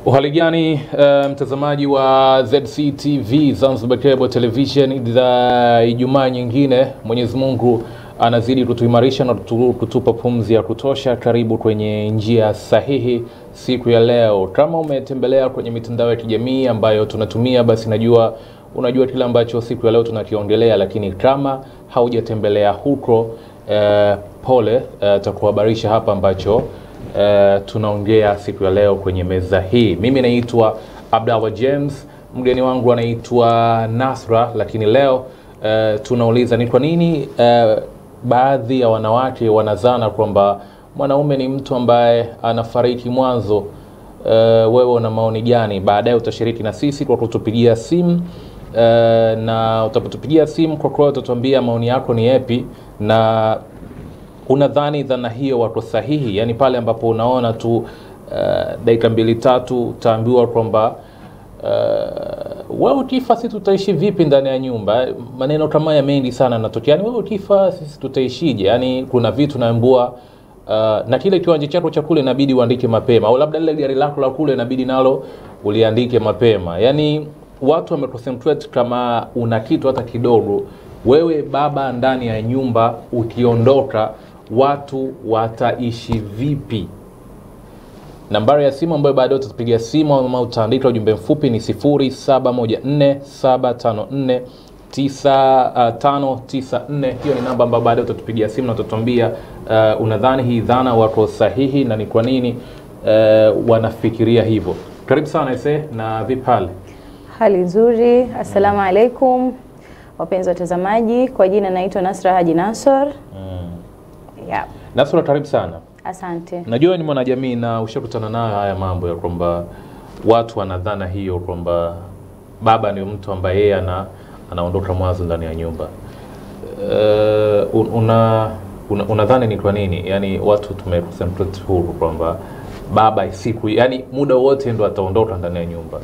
Uhali gani uh, mtazamaji wa ZCTV Zanzibar Cable Television za Ijumaa nyingine. Mwenyezi Mungu anazidi kutuimarisha na kutu- kutupa pumzi ya kutosha. Karibu kwenye njia sahihi siku ya leo. Kama umetembelea kwenye mitandao ya kijamii ambayo tunatumia, basi najua unajua kile ambacho siku ya leo tunakiongelea, lakini kama haujatembelea huko eh, pole eh, takuhabarisha hapa ambacho eh, tunaongea siku ya leo kwenye meza hii. Mimi naitwa Abdallah James, mgeni wangu anaitwa Nasra, lakini leo eh, tunauliza ni kwa nini eh, baadhi ya wanawake wanazana kwamba mwanaume ni mtu ambaye anafariki mwanzo. Uh, wewe una maoni gani? Baadaye utashiriki na sisi kwa kutupigia simu uh, na utapotupigia simu kwa kweli utatuambia maoni yako ni yapi na unadhani dhana hiyo wako sahihi, yaani pale ambapo unaona tu uh, dakika mbili tatu utaambiwa kwamba uh, wewe ukifa sisi tutaishi vipi ndani ya nyumba. Maneno kama haya mengi sana yanatokea, yani wewe ukifa sisi tutaishije? Yani kuna vitu naambua uh, na kile kiwanja chako cha kule inabidi uandike mapema, au labda lile gari lako la kule inabidi nalo uliandike mapema. Yani watu wameconcentrate kama una kitu hata kidogo, wewe baba ndani ya nyumba ukiondoka, watu wataishi vipi? Nambari ya simu ambayo baadaye utatupigia simu ama utaandika ujumbe mfupi ni 0714754994. Hiyo ni namba ambayo baadaye utatupigia simu na utatuambia uh, unadhani hii dhana wako sahihi na ni kwa nini uh, wanafikiria hivyo. Karibu sana ese na vipi hali? Hali nzuri. Assalamu alaikum wapenzi watazamaji, kwa jina naitwa Nasra Haji Nasor. Yeah. Nasura, karibu sana. Asante. Najua ni mwanajamii na ushakutana nayo haya mambo ya kwamba watu wanadhana hiyo kwamba baba ni mtu ambaye yeye ana, anaondoka mwanzo ndani ya nyumba. Uh, una, una, unadhani ni kwa nini yani watu tumeconcentrate huru kwamba baba siku yani muda wote ndo ataondoka ndani ya nyumba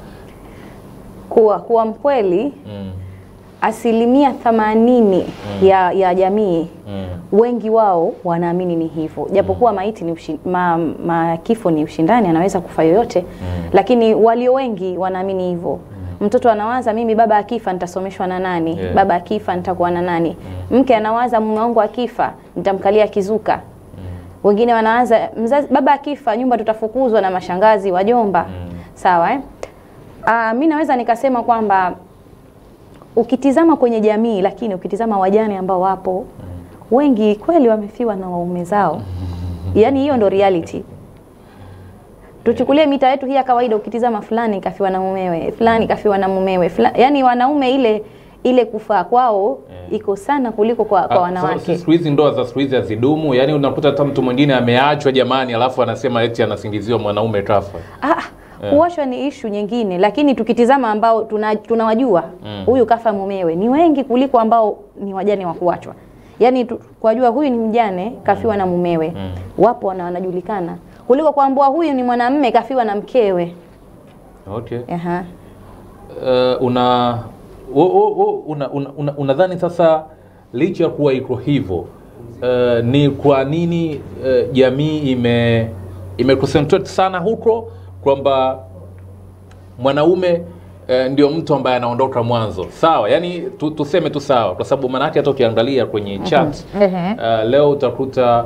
Kuwa kuwa mkweli, mm, asilimia themanini ya, ya jamii mm, wengi wao wanaamini ni hivyo, japokuwa maiti ni ushi, ma, ma, kifo ni ushindani, anaweza kufa yoyote lakini walio wengi wanaamini hivyo. Mtoto anawaza mimi baba akifa nitasomeshwa na nani? Yeah. Baba akifa nitakuwa na nani? Mke anawaza mume wangu akifa nitamkalia kizuka. Wengine wanawaza mzazi, baba akifa nyumba tutafukuzwa na mashangazi, wajomba. Sawa eh? Ah, mi naweza nikasema kwamba ukitizama kwenye jamii, lakini ukitizama wajane ambao wapo wengi kweli wamefiwa na waume zao, yaani hiyo ndo reality. Tuchukulie mita yetu hii ya kawaida, ukitizama fulani kafiwa na mumewe, fulani kafiwa na mumewe, fulani, yaani wanaume ile ile kufaa kwao iko sana kuliko kwa, kwa Ah, wanawake. sasa siku hizi ndoa za siku hizi hazidumu yani unakuta hata mtu mwingine ameachwa jamani alafu anasema eti anasingiziwa mwanaume kafa Ah, kuoshwa ni ishu nyingine, lakini tukitizama ambao tuna- tunawajua huyu kafa mumewe ni wengi kuliko ambao ni wajane wa kuachwa. Yaani tu- kwajua huyu ni mjane kafiwa na mumewe, wapo na wanajulikana kuliko kuambua huyu ni mwanamme kafiwa na mkewe. okay Aha. uh, una wo- wo- wo- una- una- una- unadhani sasa licha ya kuwa iko hivyo uh, ni kwa nini uh, jamii ime imeconcentrate sana huko kwamba mwanaume uh, ndio mtu ambaye anaondoka mwanzo sawa yani tu, tuseme tu sawa kwa sababu maanake hata ukiangalia kwenye chat Ehe. uh, leo utakuta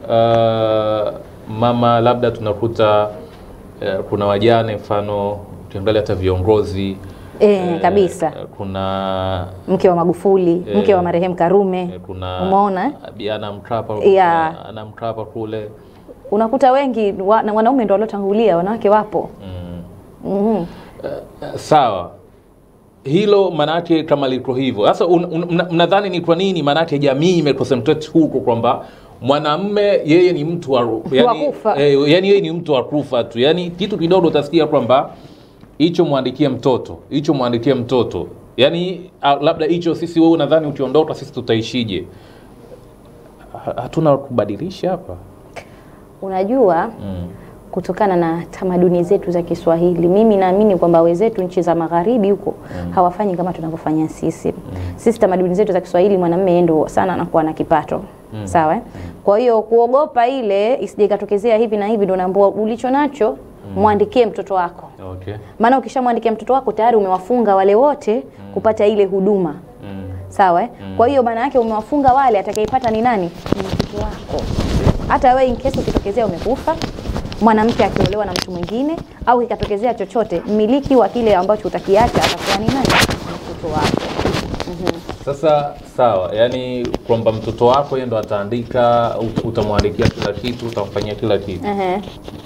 uh, mama labda tunakuta uh, kuna wajane mfano ukiangalia hata viongozi Eh, kabisa. eh, kuna Mke wa Magufuli, Eh. mke wa marehemu Karume. eh, kuna Umeona eh? Biana Mkapa Yeah. ana Mkapa kule Unakuta wengi wa, na wanaume ndio waliotangulia, wanawake wapo. mm. Mhm. Eh, sawa hilo manake kama liko hivyo sasa un- un- mna- mnadhani ni kwa nini manake jamii imeconcentrate huko kwamba mwanamme yeye ni mtu wa, yani, kufa. eh, yani yeye ni mtu wa kufa tu yani kitu kidogo utasikia kwamba hicho mwandikie mtoto hicho mwandikie mtoto yani ah, labda hicho sisi wewe unadhani ukiondoka sisi tutaishije Ha- hatuna kubadilisha hapa Unajua mm. kutokana na tamaduni zetu za Kiswahili. Mimi naamini kwamba wenzetu nchi za magharibi huko hawafanyi kama tunavyofanya sisi. Sisi tamaduni zetu za Kiswahili mwanamume yeye ndo sana anakuwa na kipato. Sawa? eh? Kwa hiyo kuogopa ile isije ikatokezea hivi na hivi ndo naambia ulicho nacho mwandikie mtoto wako Okay. maana ukishamwandikia mtoto wako tayari umewafunga wale wote kupata ile huduma Mm. sawa eh? kwa hiyo maana yake umewafunga wale atakayeipata ni nani ni mtoto wako hata wewe in case ukitokezea umekufa mwanamke akiolewa na mtu mwingine au ikatokezea chochote mmiliki wa kile ambacho utakiacha atakuwa ni nani Ni mtoto wako Sasa sawa, yani kwamba mtoto wako yeye ndo ataandika, ut- utamwandikia kila kitu, utamfanyia kila kitu. Ehe.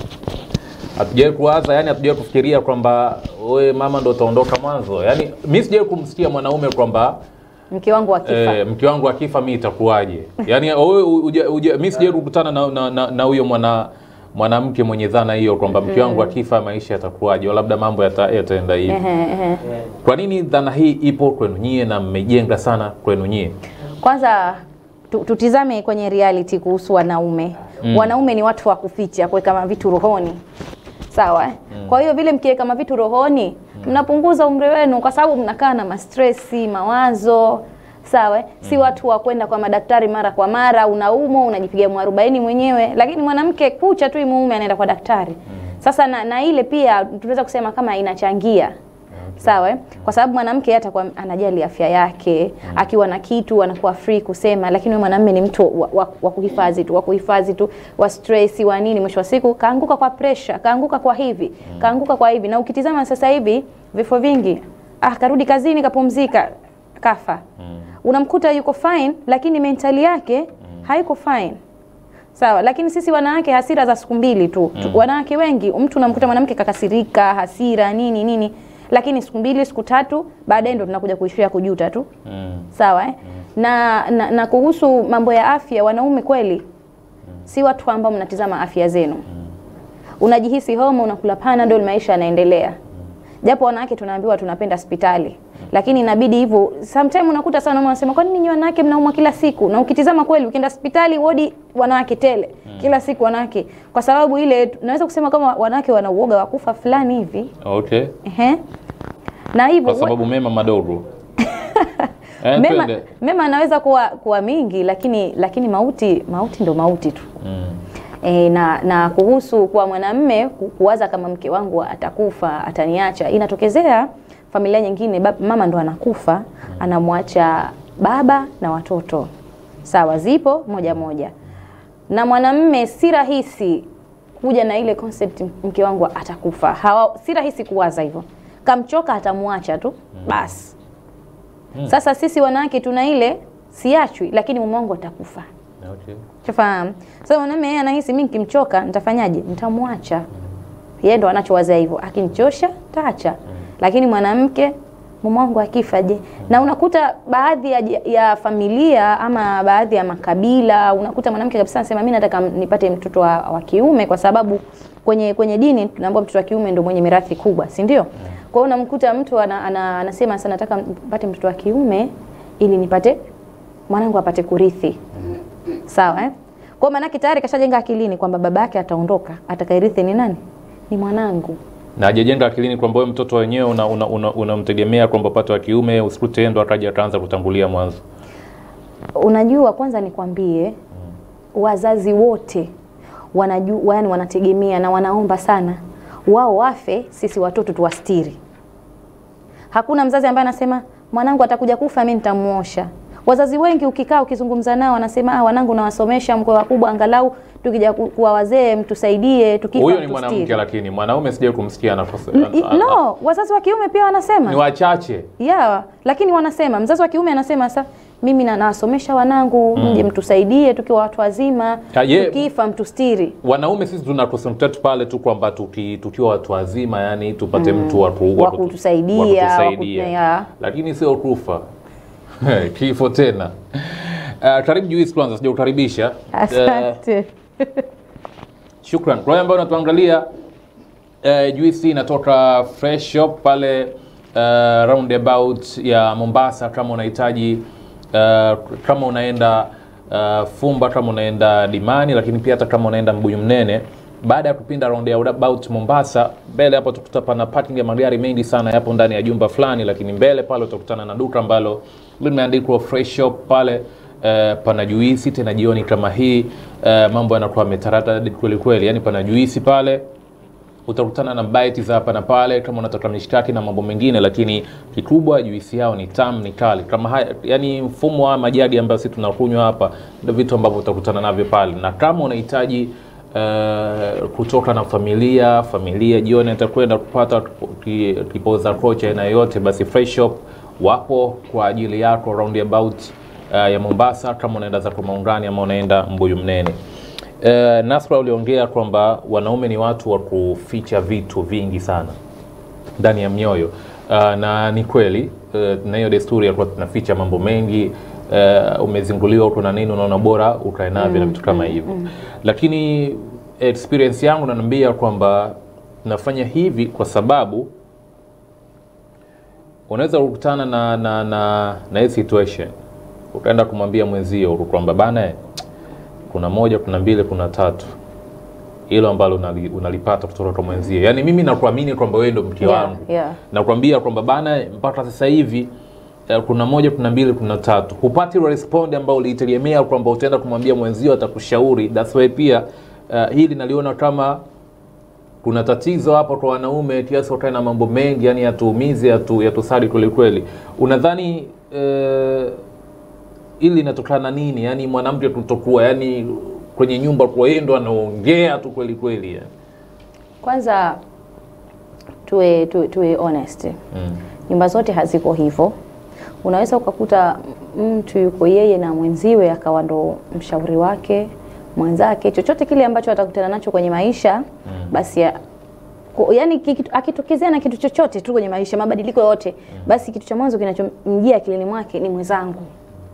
Hatujawahi kuwaza, yani hatujawahi kufikiria kwamba wewe mama ndo utaondoka mwanzo. Yani mimi sijawahi kumsikia mwanaume kwamba mke wangu akifa eh, mke wangu akifa mimi itakuwaje? Yani wewe uja- uja- mimi sijawahi kukutana na na- na na huyo mwana mwanamke mwenye dhana hiyo kwamba mke wangu akifa maisha yatakuwaje, au labda mambo yata- yataenda hivi. Ehe, ehe. Kwa nini dhana hii ipo kwenu nyie na mmejenga sana kwenu nyie? kwanza tu- tutizame kwenye reality kuhusu wanaume mm. wanaume ni watu wa kuficha kuweka mavitu rohoni sawa eh? kwa hiyo vile mkiweka mavitu rohoni mnapunguza umri wenu kwa sababu mnakaa na mastresi mawazo sawa eh? si watu wa kwenda kwa madaktari mara kwa mara unaumwa unajipiga mwarobaini mwenyewe lakini mwanamke kucha tu imuume anaenda kwa daktari sasa na, na ile pia tunaweza kusema kama inachangia sawa eh? kwa sababu mwanamke yeye atakuwa anajali afya yake akiwa na kitu anakuwa free kusema lakini huyu mwanamume ni mtu wa, wa, wa kuhifadhi tu wa kuhifadhi tu wa stress wa nini mwisho wa siku kaanguka kwa pressure kaanguka kwa hivi kaanguka kwa hivi na ukitizama sasa hivi vifo vingi ah karudi kazini kapumzika kafa unamkuta yuko fine lakini mentali yake haiko fine sawa lakini sisi wanawake hasira za siku mbili tu mm. wanawake wengi mtu unamkuta mwanamke kakasirika hasira nini nini lakini siku mbili siku tatu baadaye ndo tunakuja kuishia kujuta tu Mm. sawa eh? na, na, na kuhusu mambo ya afya wanaume kweli si watu ambao mnatizama afya zenu unajihisi homa unakula panadol maisha yanaendelea japo wanawake tunaambiwa tunapenda hospitali lakini inabidi hivyo sometime unakuta sana mama anasema kwa nini nyinyi wanawake mnaumwa kila siku na ukitizama kweli ukienda hospitali wodi wanawake tele kila siku wanawake kwa sababu ile naweza kusema kama wanawake wana uoga wa kufa fulani hivi Okay. ehe na hivyo Kwa sababu mema madogo. eh, mema, twende. mema anaweza kuwa, kuwa mingi lakini lakini mauti mauti ndo mauti tu Mm. e, na na kuhusu kwa mwanamme ku- kuwaza kama mke wangu atakufa ataniacha inatokezea familia nyingine bab, mama ndo anakufa anamwacha baba na watoto sawa zipo moja moja na mwanamme si rahisi kuja na ile concept mke wangu atakufa Hawa, si rahisi kuwaza hivyo kamchoka atamwacha tu basi sasa sisi wanawake tuna ile siachwi lakini mume wangu atakufa Okay. Shafahamu. Sasa mwanamume yeye anahisi mimi nikimchoka nitafanyaje? Nitamwacha. Yeye ndo anachowazia hivyo. Akinichosha taacha. Lakini mwanamke mume wangu akifa je? Na unakuta baadhi ya, ya familia ama baadhi ya makabila unakuta mwanamke kabisa anasema mimi nataka nipate mtoto wa, wa kiume kwa sababu kwenye kwenye dini tunaambiwa mtoto wa kiume ndio mwenye mirathi kubwa, si ndio? Kwa hiyo unamkuta mtu ana, ana, anasema sasa nataka nipate mtoto wa kiume ili nipate mwanangu apate kurithi sawa eh? kwa maanake tayari kashajenga akilini kwamba baba yake ataondoka atakairithi ni nani ni mwanangu Na hajajenga akilini kwamba wewe mtoto wenyewe unamtegemea una, una, unamtegemea kwamba upate wa kiume usikute yeye ndo akaja akaanza kutangulia mwanzo. unajua kwanza nikwambie wazazi wote wanajua yani wanategemea na wanaomba sana wao wafe sisi watoto tuwastiri hakuna mzazi ambaye anasema mwanangu atakuja kufa mi nitamuosha wazazi wengi ukikaa ukizungumza nao wanasema ah, wanangu nawasomesha mkwe wakubwa angalau tukija ku- kuwa wazee mtusaidie tukifa Huyo ni mtustiri." mwanamke, lakini mwanaume sijawahi kumsikia anafasa. N- i- no wazazi wa kiume pia wanasema Ni wachache. ya lakini wanasema mzazi wa kiume anasema sasa mimi na nawasomesha wanangu mje mtusaidie tukiwa watu wazima Ya, ye- tukifa mtustiri Wanaume sisi tuna concentrate pale tu kwamba tuki, tukiwa watu wazima yani tupate mtu wa ku- Wa wa kutu- kutusaidia, wa wa kutusaidia. kutu- ya. lakini sio kufa kifo tena. Uh, karibu Juice kwanza, sijaukaribisha. Uh, asante Shukran kwa wale ambao unatuangalia. Uh, juisi inatoka Fresh Shop pale uh, roundabout ya Mombasa. Kama unahitaji uh, kama unaenda uh, Fumba, kama unaenda Dimani, lakini pia hata kama unaenda Mbuyu Mnene, baada ya kupinda roundabout Mombasa, mbele hapo utakuta pana parking ya magari mengi sana yapo ndani ya jumba fulani, lakini mbele pale utakutana na duka ambalo limeandikwa Fresh Shop pale Uh, pana juisi tena jioni kama hii uh, mambo yanakuwa yametarata kweli kweli, yani pana juisi pale utakutana na bites za hapa na pale kama unataka mishikaki na mambo mengine lakini kikubwa juisi yao ni tamu ni kali kama haya, yani mfumo wa majadi ambayo sisi tunakunywa hapa ndio vitu ambavyo utakutana navyo pale na kama unahitaji uh, kutoka na familia familia jioni atakwenda kupata ki- kipoza kocha aina yoyote basi fresh shop wapo kwa ajili yako roundabout uh, ya Mombasa kama unaenda zako Maungani ama unaenda Mbuyu Mnene. Uh, Nasra uliongea kwamba wanaume ni watu wa kuficha vitu vingi sana ndani ya mioyo uh, na ni kweli uh, na hiyo desturi ya kuwa tunaficha mambo mengi uh, umezinguliwa uko na nini unaona bora ukae navyo na vitu kama hivyo lakini experience yangu naniambia kwamba nafanya hivi kwa sababu unaweza kukutana na na na na hii situation ukaenda kumwambia mwenzio kwamba bana eh, kuna moja kuna mbili kuna tatu hilo ambalo unali, unalipata kutoka kwa mwenzio yaani mimi nakuamini kwamba wewe ndo mke Yeah, wangu yeah. nakwambia kwamba bana mpaka sasa hivi eh, kuna moja kuna mbili kuna tatu hupati ile respond ambayo uliitegemea kwamba utaenda kumwambia mwenzio atakushauri that's why pia uh, hili naliona kama kuna tatizo hapa kwa wanaume kiasi wakae na mambo mengi yani yatuumize yatu, yatusadi kweli kweli unadhani uh, ili inatokana na nini yani mwanamke kutokuwa yani kwenye nyumba kwa yeye ndo anaongea tu kweli kweli yani. Kwanza tuwe, tuwe, tuwe honest mm. nyumba zote haziko hivyo. Unaweza ukakuta mtu yuko yeye na mwenziwe akawa ndo mshauri wake mwenzake, chochote kile ambacho atakutana nacho kwenye maisha mm. basi ya, ku- yani kikitu- akitokezea na kitu chochote tu kwenye maisha, mabadiliko yote mm. basi kitu cha mwanzo kinachomjia akilini mwake ni mwenzangu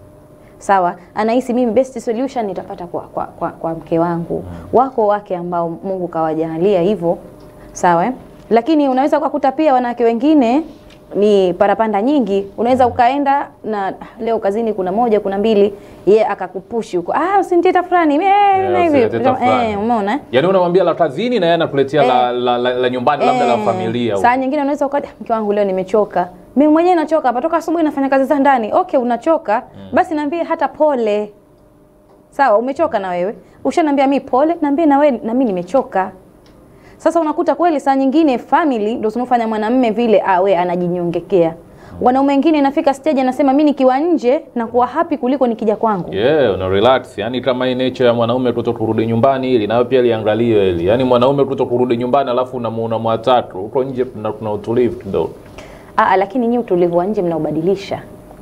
sawa anahisi mimi best solution nitapata kwa, kwa, kwa, kwa mke wangu wako wake ambao mungu kawajalia hivyo sawa eh? lakini unaweza ukakuta pia wanawake wengine ni parapanda nyingi unaweza ukaenda na leo kazini kuna moja kuna mbili ye akakupushi huko ah usiniteta fulani eh, na hivi usiniteta fulani. eh, umeona eh? yaani unamwambia la kazini na yeye anakuletea la, Eh. la, la, la nyumbani labda la Eh, familia saa nyingine unaweza ukaja mke wangu leo nimechoka mimi mwenyewe nachoka hapa toka asubuhi nafanya kazi za ndani okay unachoka basi naambie hata pole sawa umechoka na wewe ushaniambia mi pole naambie na wewe na mimi nimechoka sasa unakuta kweli saa nyingine family ndio zinafanya mwanamume vile awe anajinyongekea wanaume wengine inafika stage anasema mi nikiwa nje na kuwa happy kuliko nikija kwangu yeah, una relax yani kama hii nature ya mwanaume kuto kurudi nyumbani ili nayo pia liangaliwe hili yani mwanaume kuto kurudi nyumbani alafu unamuona mwatatu huko nje kuna, kuna utulivu kidogo Aa, lakini nyinyi utulivu wa nje mnaubadilisha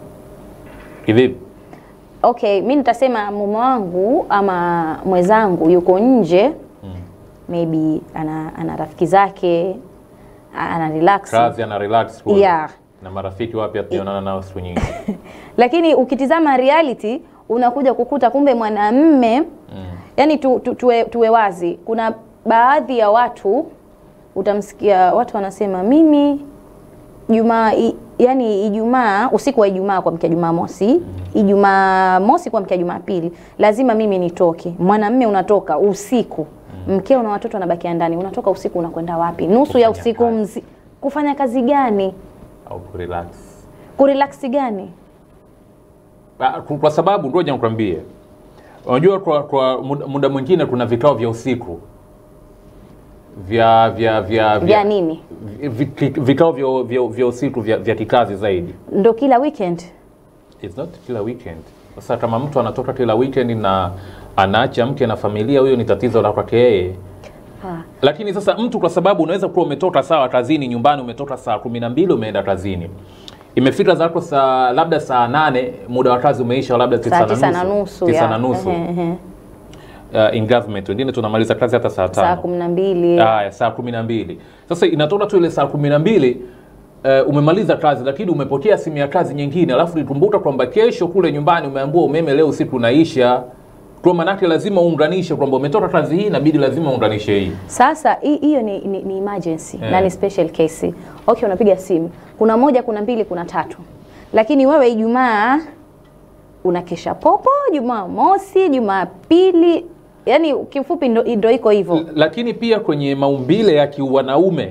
kivipi okay mi nitasema mume wangu ama mwenzangu yuko nje mm. maybe ana, ana rafiki zake ana relax kazi ana relax kule. Yeah. na marafiki wapya tunaonana nao siku nyingi lakini ukitizama reality unakuja kukuta kumbe mwanamme mm. yani tu, tu, tuwe, tuwe wazi kuna baadhi ya watu utamsikia watu wanasema mimi jumaa i- yani ijumaa usiku wa ijumaa kuamkia jumaa mosi ijumaa mosi kuamkia jumaa pili lazima mimi nitoke mwanamme unatoka usiku mkeo na watoto wanabakia ndani unatoka usiku unakwenda wapi nusu ya Kufanya usiku kazi. mzi kufanya kazi gani au kurelax kurelaksi gani Ah, ku- kwa sababu ngoja nikwambie unajua kwa, kwa muda, muda mwingine kuna vikao vya usiku vya vya vya vya nini vi- vi- vikao vya, vya, vya usiku vya, vya kikazi zaidi ndo kila weekend It's not kila weekend sasa kama mtu anatoka kila weekend na anaacha mke na familia huyo ni tatizo la kwake yeye ha. lakini sasa mtu kwa sababu unaweza kuwa umetoka sawa kazini nyumbani umetoka saa kumi na mbili umeenda kazini imefika zako saa labda saa nane muda wa kazi umeisha labda tisa saa na tisa na nusu nusu tisa ya. na nusu Ehe, ehe. uh, in government wengine tunamaliza kazi hata saa saa tano kumi na mbili Haya, saa kumi na mbili. Sasa inatoka tu ile saa kumi na mbili uh, umemaliza kazi, lakini umepokea simu ya kazi nyingine, alafu nikumbuka kwamba kesho kule nyumbani umeambiwa umeme leo usiku unaisha. Kwa manake lazima uunganishe kwamba umetoka kazi hii, inabidi lazima uunganishe hii. Sasa hi- hiyo ni, ni, ni emergency Eh. na ni special case. Okay, unapiga simu, kuna moja, kuna mbili, kuna tatu, lakini wewe Ijumaa unakesha popo, Jumaa mosi, Jumaa pili, yani kifupi ndo, ndo iko hivyo. L- Lakini pia kwenye maumbile ya kiwanaume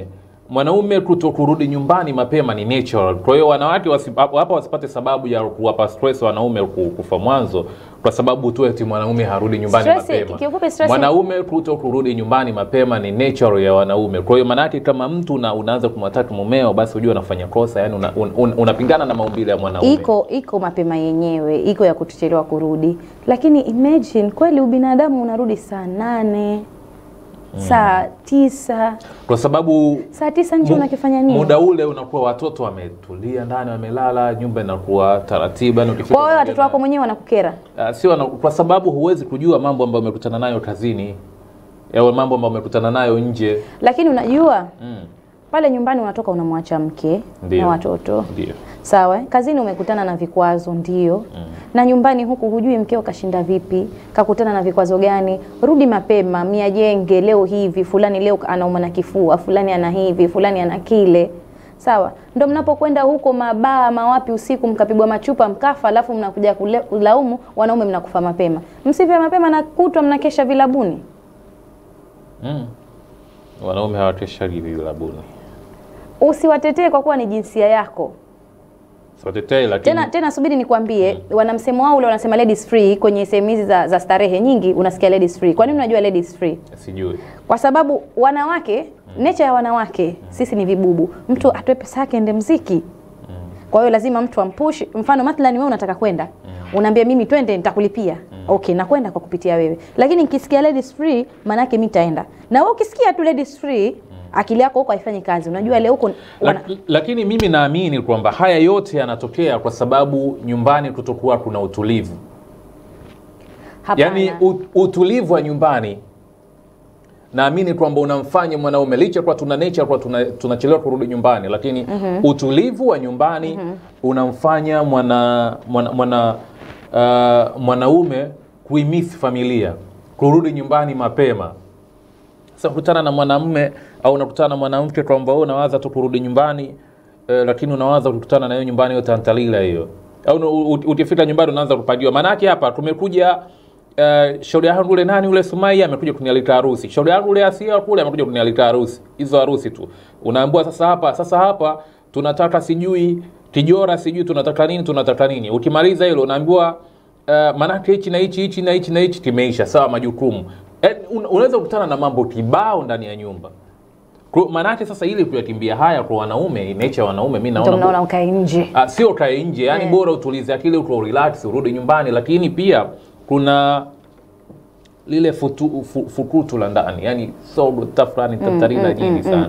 mwanaume kuto kurudi nyumbani mapema ni natural. Kwa hiyo wanawake wasi, hapa wasipate sababu ya kuwapa stress wanaume ku- kufa mwanzo kwa sababu tu eti mwanaume harudi nyumbani Stress- mapema. kiufupi stress- Mwanaume kuto kurudi nyumbani mapema ni natural ya wanaume. Kwa hiyo maanake kama mtu una, unaanza kumwataki mumeo, basi ujue unafanya kosa, yani una, un, un, unapingana na maumbile ya mwanaume. iko iko mapema yenyewe iko ya kutuchelewa kurudi lakini imagine kweli ubinadamu unarudi saa nane saa tisa kwa sababu saa tisa nje Mu- unakifanya nini Muda ule unakuwa watoto wametulia ndani, wamelala, nyumba inakuwa taratibu. yani ukifika kwa hiyo unaongea watoto wako na- mwenyewe wanakukera Ah, sio wana- kwa sababu huwezi kujua mambo ambayo umekutana nayo kazini au mambo ambayo umekutana nayo nje. lakini unajua Mm, pale nyumbani unatoka unamwacha mke Ndio. na watoto ndio. sawa eh? kazini umekutana na vikwazo ndio na nyumbani huku hujui mkeo kashinda vipi kakutana na vikwazo gani rudi mapema miajenge leo hivi fulani leo anauma na kifua fulani ana hivi fulani ana kile sawa ndo mnapokwenda huko mabaa mawapi usiku mkapigwa machupa mkafa alafu mnakuja kule- kulaumu wanaume mnakufa mapema msife mapema na kutwa mnakesha vilabuni Mm. Wanaume hawateshagi vilabuni. usiwatetee kwa kuwa ni jinsia yako Siwatetei, lakini tena tena subiri nikwambie wana msemo wao ule wanasema ladies free kwenye sehemu hizi za, za starehe nyingi unasikia ladies free kwa nini unajua ladies free sijui. kwa sababu wanawake nature ya wanawake sisi ni vibubu mtu atoe pesa yake ende mziki kwa hiyo lazima mtu ampush mfano mathalan wewe unataka kwenda unaambia mimi twende nitakulipia okay nakwenda kwa kupitia wewe lakini nikisikia ladies free maana yake mimi nitaenda na wewe ukisikia tu ladies free akili yako huko haifanyi kazi unajua leo huko wana... Lak, lakini mimi naamini kwamba haya yote yanatokea kwa sababu nyumbani kutokuwa kuna utulivu. hapana Yaani ut- utulivu wa nyumbani naamini kwamba unamfanya mwanaume licha kwa tuna nature kwa tuna- tunachelewa kurudi nyumbani, lakini utulivu wa nyumbani unamfanya mwana mwana, mwana uh, mwanaume kuimisi familia, kurudi nyumbani mapema. Sasa kutana na mwanamume au unakutana na mwanamke kwamba wewe unawaza tu kurudi nyumbani eh, lakini unawaza kukutana na yeye nyumbani hiyo tantalila hiyo, au una- u- u- ukifika nyumbani unaanza kupagiwa. Maanake hapa tumekuja Uh, shauri yangu ule nani ule Sumaia amekuja kunialika harusi. Shauri yangu ule Asia kule amekuja kunialika harusi. Hizo harusi tu. Unaambiwa sasa hapa, sasa hapa tunataka sijui kijora sijui tunataka nini tunataka nini. Ukimaliza hilo unaambiwa uh, manake hichi na hichi hichi na hichi na hichi kimeisha, sawa majukumu. Eh, un, unaweza kukutana na mambo kibao ndani ya nyumba. Kwa- Maanake sasa ili kuyakimbia haya kwa wanaume, nature ya wanaume mimi ndio naona mnaona ukae nje Ah, sio kae nje yani Eh. bora utulize akili uko relax urudi nyumbani lakini pia kuna lile futu, fu, fukutu la ndani yani sogo tafrani tatarina nyingi sana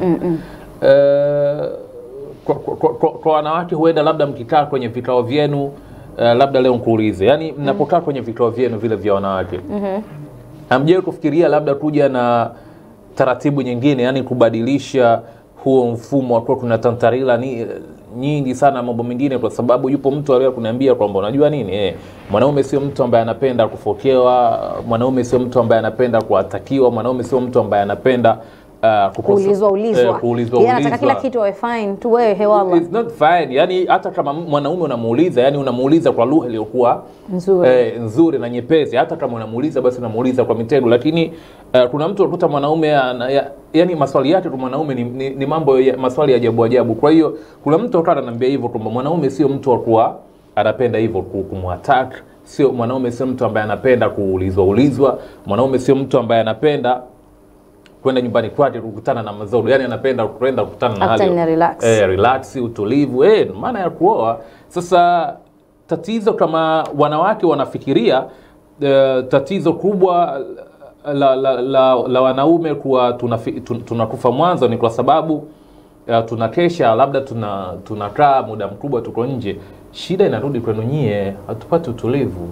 Eh, kwa, kwa, kwa, kwa, kwa wanawake huenda labda mkikaa kwenye vikao vyenu uh, labda leo nkuulize yani mnapokaa kwenye vikao vyenu vile vya wanawake hamjawahi kufikiria labda kuja na taratibu nyingine yani kubadilisha huo mfumo wa kuwa kuna tantarila ni nyingi sana mambo mengine kwa sababu yupo mtu aliye kuniambia kwamba unajua nini eh, mwanaume sio mtu ambaye anapenda kufokewa mwanaume sio mtu ambaye anapenda kuatakiwa mwanaume sio mtu ambaye anapenda uh, kukosa- kuulizwa ulizwa eh, kuulizwa Yeye anataka kila ulizwa. kitu awe fine tu wewe hewala It's not fine. Yani hata kama mwanaume unamuuliza, yani unamuuliza kwa lugha iliyokuwa Nzuri. eh, nzuri na nyepesi. Hata kama unamuuliza basi unamuuliza kwa mitendo, lakini eh, kuna mtu unakuta mwanaume ana- ya, yani maswali yake kwa mwanaume ni, ni, ni mambo ya, maswali ya ajabu ajabu. Kwa hiyo kuna mtu akawa ananiambia hivyo kwamba mwanaume sio mtu wa kuwa anapenda hivyo ku- kumwattack sio mwanaume sio mtu ambaye anapenda kuulizwa ulizwa mwanaume sio mtu ambaye anapenda kwenda nyumbani kwake kukutana na mazoro yani anapenda kwenda kukutana na Akutane hali na relax. eh, relax utulivu eh, maana ya kuoa sasa tatizo kama wanawake wanafikiria eh, tatizo kubwa la, la, la, la wanaume kuwa tunafi- tun- tunakufa mwanzo ni kwa sababu uh, tunakesha labda tuna tunakaa muda mkubwa tuko nje shida inarudi kwenu nyie hatupati utulivu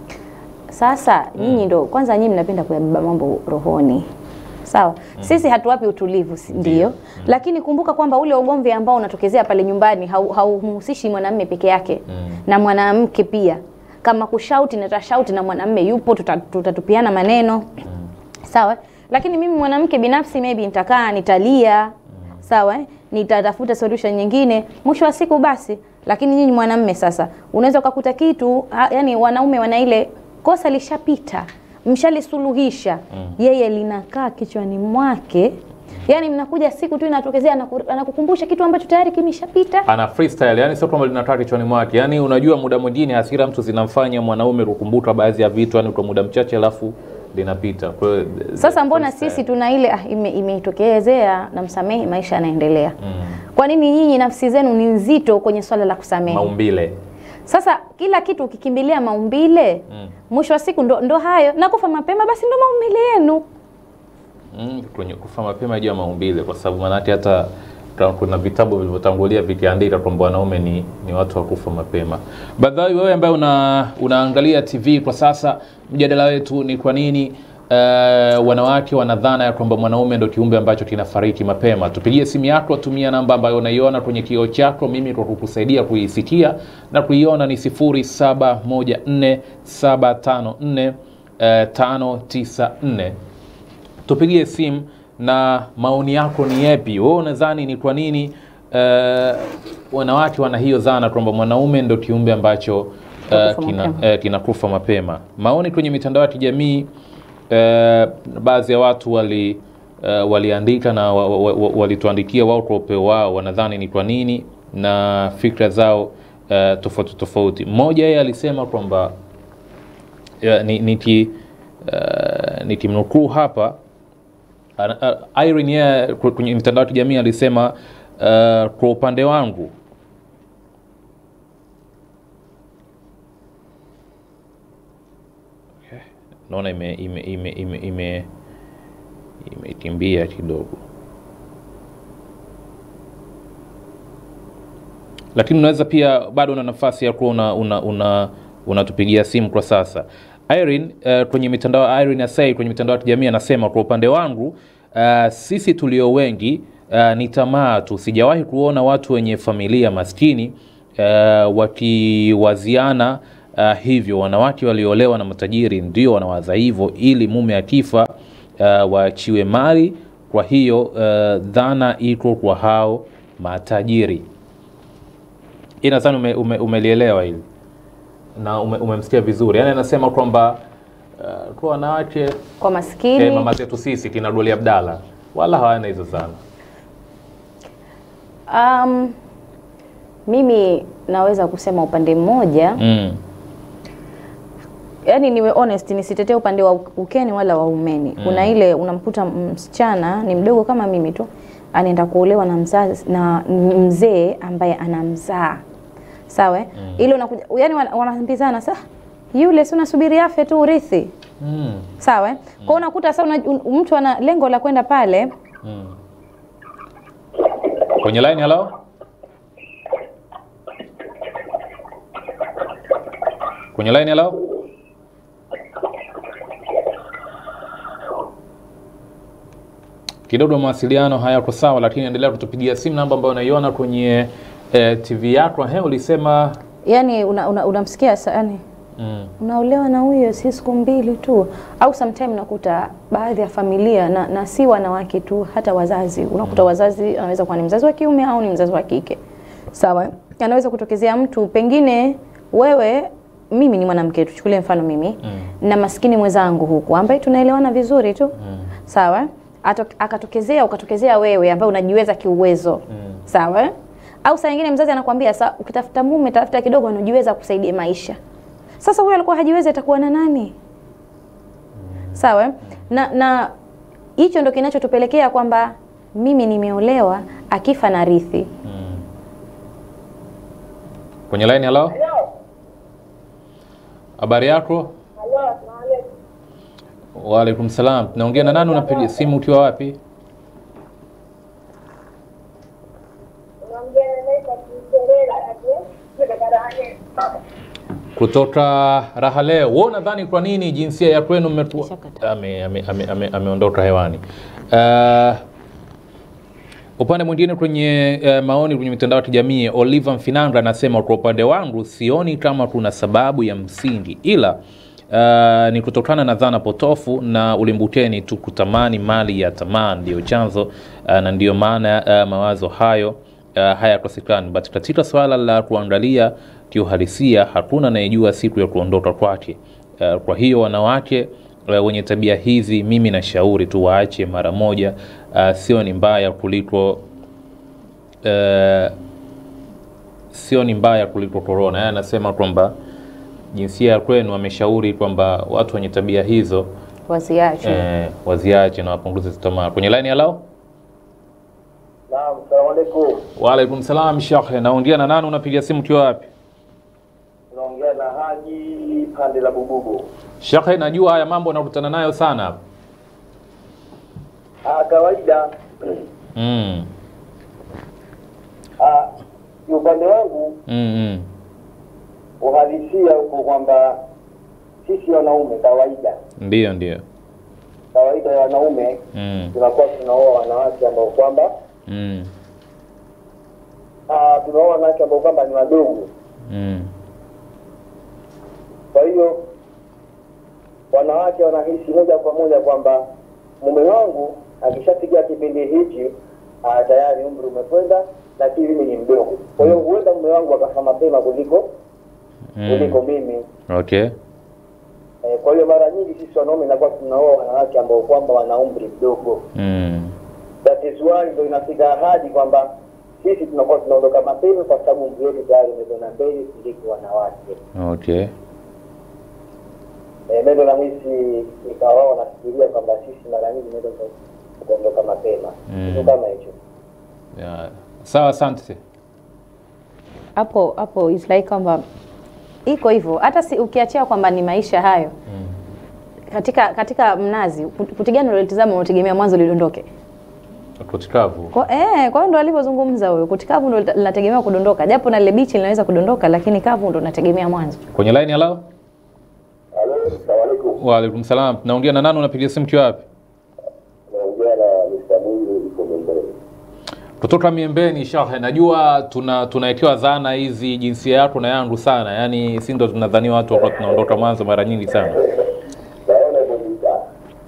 Sasa nyinyi ndo kwanza, nyinyi mnapenda kuyabeba mambo rohoni, sawa. Sisi hatuwapi utulivu, si- ndio, lakini kumbuka kwamba ule ugomvi ambao unatokezea pale nyumbani hau- haumhusishi mwanamume peke yake na mwanamke pia. Kama kushauti natashauti na mwanamume yupo, tuta- tutatupiana maneno sawa, lakini mimi mwanamke binafsi maybe nitakaa nitalia, sawa, eh? nitatafuta solution nyingine, mwisho wa siku basi. Lakini nyinyi mwanamume sasa, unaweza ukakuta kitu ha, yani wanaume wana ile kosa lishapita, mshalisuluhisha, yeye linakaa kichwani mwake Yaani mnakuja siku tu inatokezea anaku- anakukumbusha kitu ambacho tayari kimeshapita. ana freestyle yani sio kwamba linakaa kichwani mwake yani unajua muda mwingine hasira mtu zinamfanya mwanaume kukumbuka baadhi ya vitu yani kwa muda mchache alafu linapita kwa hiyo Sasa mbona freestyle. sisi tuna ile ah, ime- imeitokezea na msamehe, maisha yanaendelea. mm. Kwa nini nyinyi nafsi zenu ni nzito kwenye swala la kusamehe? maumbile Sasa kila kitu ukikimbilia maumbile Mm. mwisho wa siku ndo, ndo hayo na kufa mapema, basi ndo maumbile yenu. mm, kwenye kufa mapema juu ya maumbile kwa sababu maanake hata ta- kuna vitabu vilivyotangulia vikiandika kwamba wanaume ni, ni watu wa kufa mapema. Badhawi, wewe ambaye una, unaangalia TV kwa sasa, mjadala wetu ni kwa nini uh, wanawake wanadhana ya kwamba mwanaume ndo kiumbe ambacho kinafariki mapema. Tupigie simu yako, tumia namba ambayo unaiona kwenye kioo chako, mimi kwa kukusaidia kuisikia na kuiona ni 0714754594 eh, 594 tupigie simu na maoni yako ni yapi wewe unadhani ni kwa nini uh, wanawake wana hiyo dhana kwamba mwanaume ndo kiumbe ambacho uh, Kinakufa kina, mapema. uh, kinakufa mapema maoni kwenye mitandao ya kijamii uh, baadhi ya watu wali uh, waliandika na wa, wa, wa, walituandikia wao kwa upeo wao wanadhani ni kwa nini na fikra zao uh, tofauti tofauti mmoja yeye alisema kwamba ya, ni- niki uh, nikimnukuu hapa Ana- uh, Irene yeye ku- kwenye mitandao ya kijamii alisema uh, kwa upande wangu Okay. naona ime ime ime ime ime imekimbia kidogo lakini unaweza pia bado una nafasi ya kuwa una, una, una, unatupigia simu kwa sasa Irene uh, kwenye mitandao Irene Asai kwenye mitandao ya kijamii anasema kwa upande wangu uh, sisi tulio wengi uh, ni tamaa tu sijawahi kuona watu wenye familia maskini uh, wakiwaziana uh, hivyo wanawake walioolewa na matajiri ndio wanawaza hivyo ili mume akifa uh, waachiwe mali kwa hiyo uh, dhana iko kwa hao matajiri hii nadhani ume, ume, umelielewa hili na ume, umemsikia vizuri yaani anasema kwamba uh, kwa wanawake Kwa maskini eh, mama zetu sisi kina Doli Abdalla wala hawana hizo sana um, mimi naweza kusema upande mmoja mm. yani niwe honest nisitetee upande wa ukeni wala wa umeni mm. kuna ile unamkuta msichana ni mdogo kama mimi tu anaenda kuolewa na mzazi na mzee ambaye anamzaa sawa mm. ile unakuja yani wana- wanaambizana sa yule si unasubiri afe tu urithi Mm. sawa mm. kwao unakuta sa una, un- mtu ana lengo la kwenda pale Mm. kwenye line halo kwenye line halo kidogo mawasiliano hayako sawa lakini endelea kutupigia simu namba ambayo unaiona kwenye eh, tv yako he ulisema yani unamsikia una, unamsikia sa- yani mm. unaolewa na huyo si siku mbili tu au sometime nakuta baadhi ya familia na, na si wanawake tu hata wazazi unakuta wazazi anaweza kuwa ni mzazi wa kiume au ni mzazi wa kike sawa anaweza kutokezea mtu pengine wewe mimi ni mwanamke tuchukulie mfano mimi Mm. na maskini mwenzangu huku ambaye tunaelewana vizuri tu Mm. sawa Ato, akatokezea ukatokezea wewe ambaye unajiweza kiuwezo Mm. sawa au saa nyingine mzazi anakwambia sa ukitafuta mume tafuta kidogo anajiweza kusaidia maisha sasa huyo alikuwa hajiwezi atakuwa na nani sawa na na hicho ndo kinachotupelekea kwamba mimi nimeolewa akifa na rithi Mm. kwenye line halo habari yako waalaikum salam naongea na nani unapiga simu ukiwa wapi kutoka raha leo wewe unadhani kwa nini jinsia ya kwenu mmetu- Kishakata. ame- ame- ame- ame- ameondoka hewani uh, upande mwingine kwenye uh, maoni kwenye mitandao ya kijamii oliver mfinanga anasema kwa upande wangu sioni kama kuna sababu ya msingi ila uh, ni kutokana na dhana potofu na ulimbukeni tu kutamani mali ya tamaa ndiyo chanzo uh, na ndiyo maana uh, mawazo hayo uh, hayakosekani but katika swala la kuangalia kiuhalisia hakuna anayejua siku ya kuondoka kwake uh, kwa hiyo wanawake uh, wenye tabia hizi mimi nashauri tu waache mara moja. Uh, sio ni mbaya kuliko uh, sio ni mbaya kuliko korona. Yeye anasema kwamba jinsia ya kwenu ameshauri kwamba watu wenye tabia hizo Wasiache. eh, waziache na wapunguze tamaa. Kwenye line hello? Naam, salamu alaikum. Waalaikum salam shekhe, naongea na nani? Unapiga simu ukiwa wapi? Tunaongea na Haji pande la Bububu. Shekhe, najua haya mambo nakutana nayo sana hapa. Ah, kawaida mm. ah, ni upande wangu mm, mm. uhalisia huko kwamba sisi wanaume kawaida Ndio, ndio. kawaida ya wanaume mm. tunakuwa tunaoa wanawake ambao kwamba mm. ah, tunaoa wanawake ambao kwamba ni wadogo. mm. Kwa hiyo wanawake wanahisi moja kwa moja kwamba mume wangu akishafikia kipindi hichi ah, tayari umri umekwenda, lakini mimi ni mdogo. Kwa hiyo huenda mume wangu akafa mapema kuliko kuliko mm. mimi. Okay. Eh, kwa hiyo mara nyingi sisi wanaume inakuwa tunaoa wanawake ambao kwamba wana umri mdogo. mm. That is why ndio inafika ahadi kwamba sisi tunakuwa tunaondoka mapema kwa sababu umri wetu tayari umekwenda mbele kuliko wanawake. Okay. Eh, ndio nahisi ikawa wao wanafikiria kwamba sisi mara nyingi ndio kuondoka mapema. Mm. Kitu kama hicho. Yeah. Sawa, asante. hapo hapo is like kwamba iko hivyo hata si, ukiachia kwamba ni maisha hayo mm. katika katika mnazi kut- kuti gani ulilotizama unategemea mwanzo lidondoke Kutikavu. kwa eh, kwa hiyo ndo alivyozungumza huyo kuti kavu ndo lita- linategemea kudondoka japo na lile bichi linaweza kudondoka lakini kavu ndo nategemea mwanzo Kwenye line hello? Halo, asalamu alaykum. Waalaikum salam. Naongea na nani? Unapiga simu ukiwa wapi? Naongea na Mr. Mungu yuko Mbele. Kutoka Miembeni Shekhe, najua tuna tunawekewa dhana hizi jinsia yako na yangu sana, yaani si ndo tunadhania watu wakati tunaondoka mwanzo mara nyingi sana. Naona mbona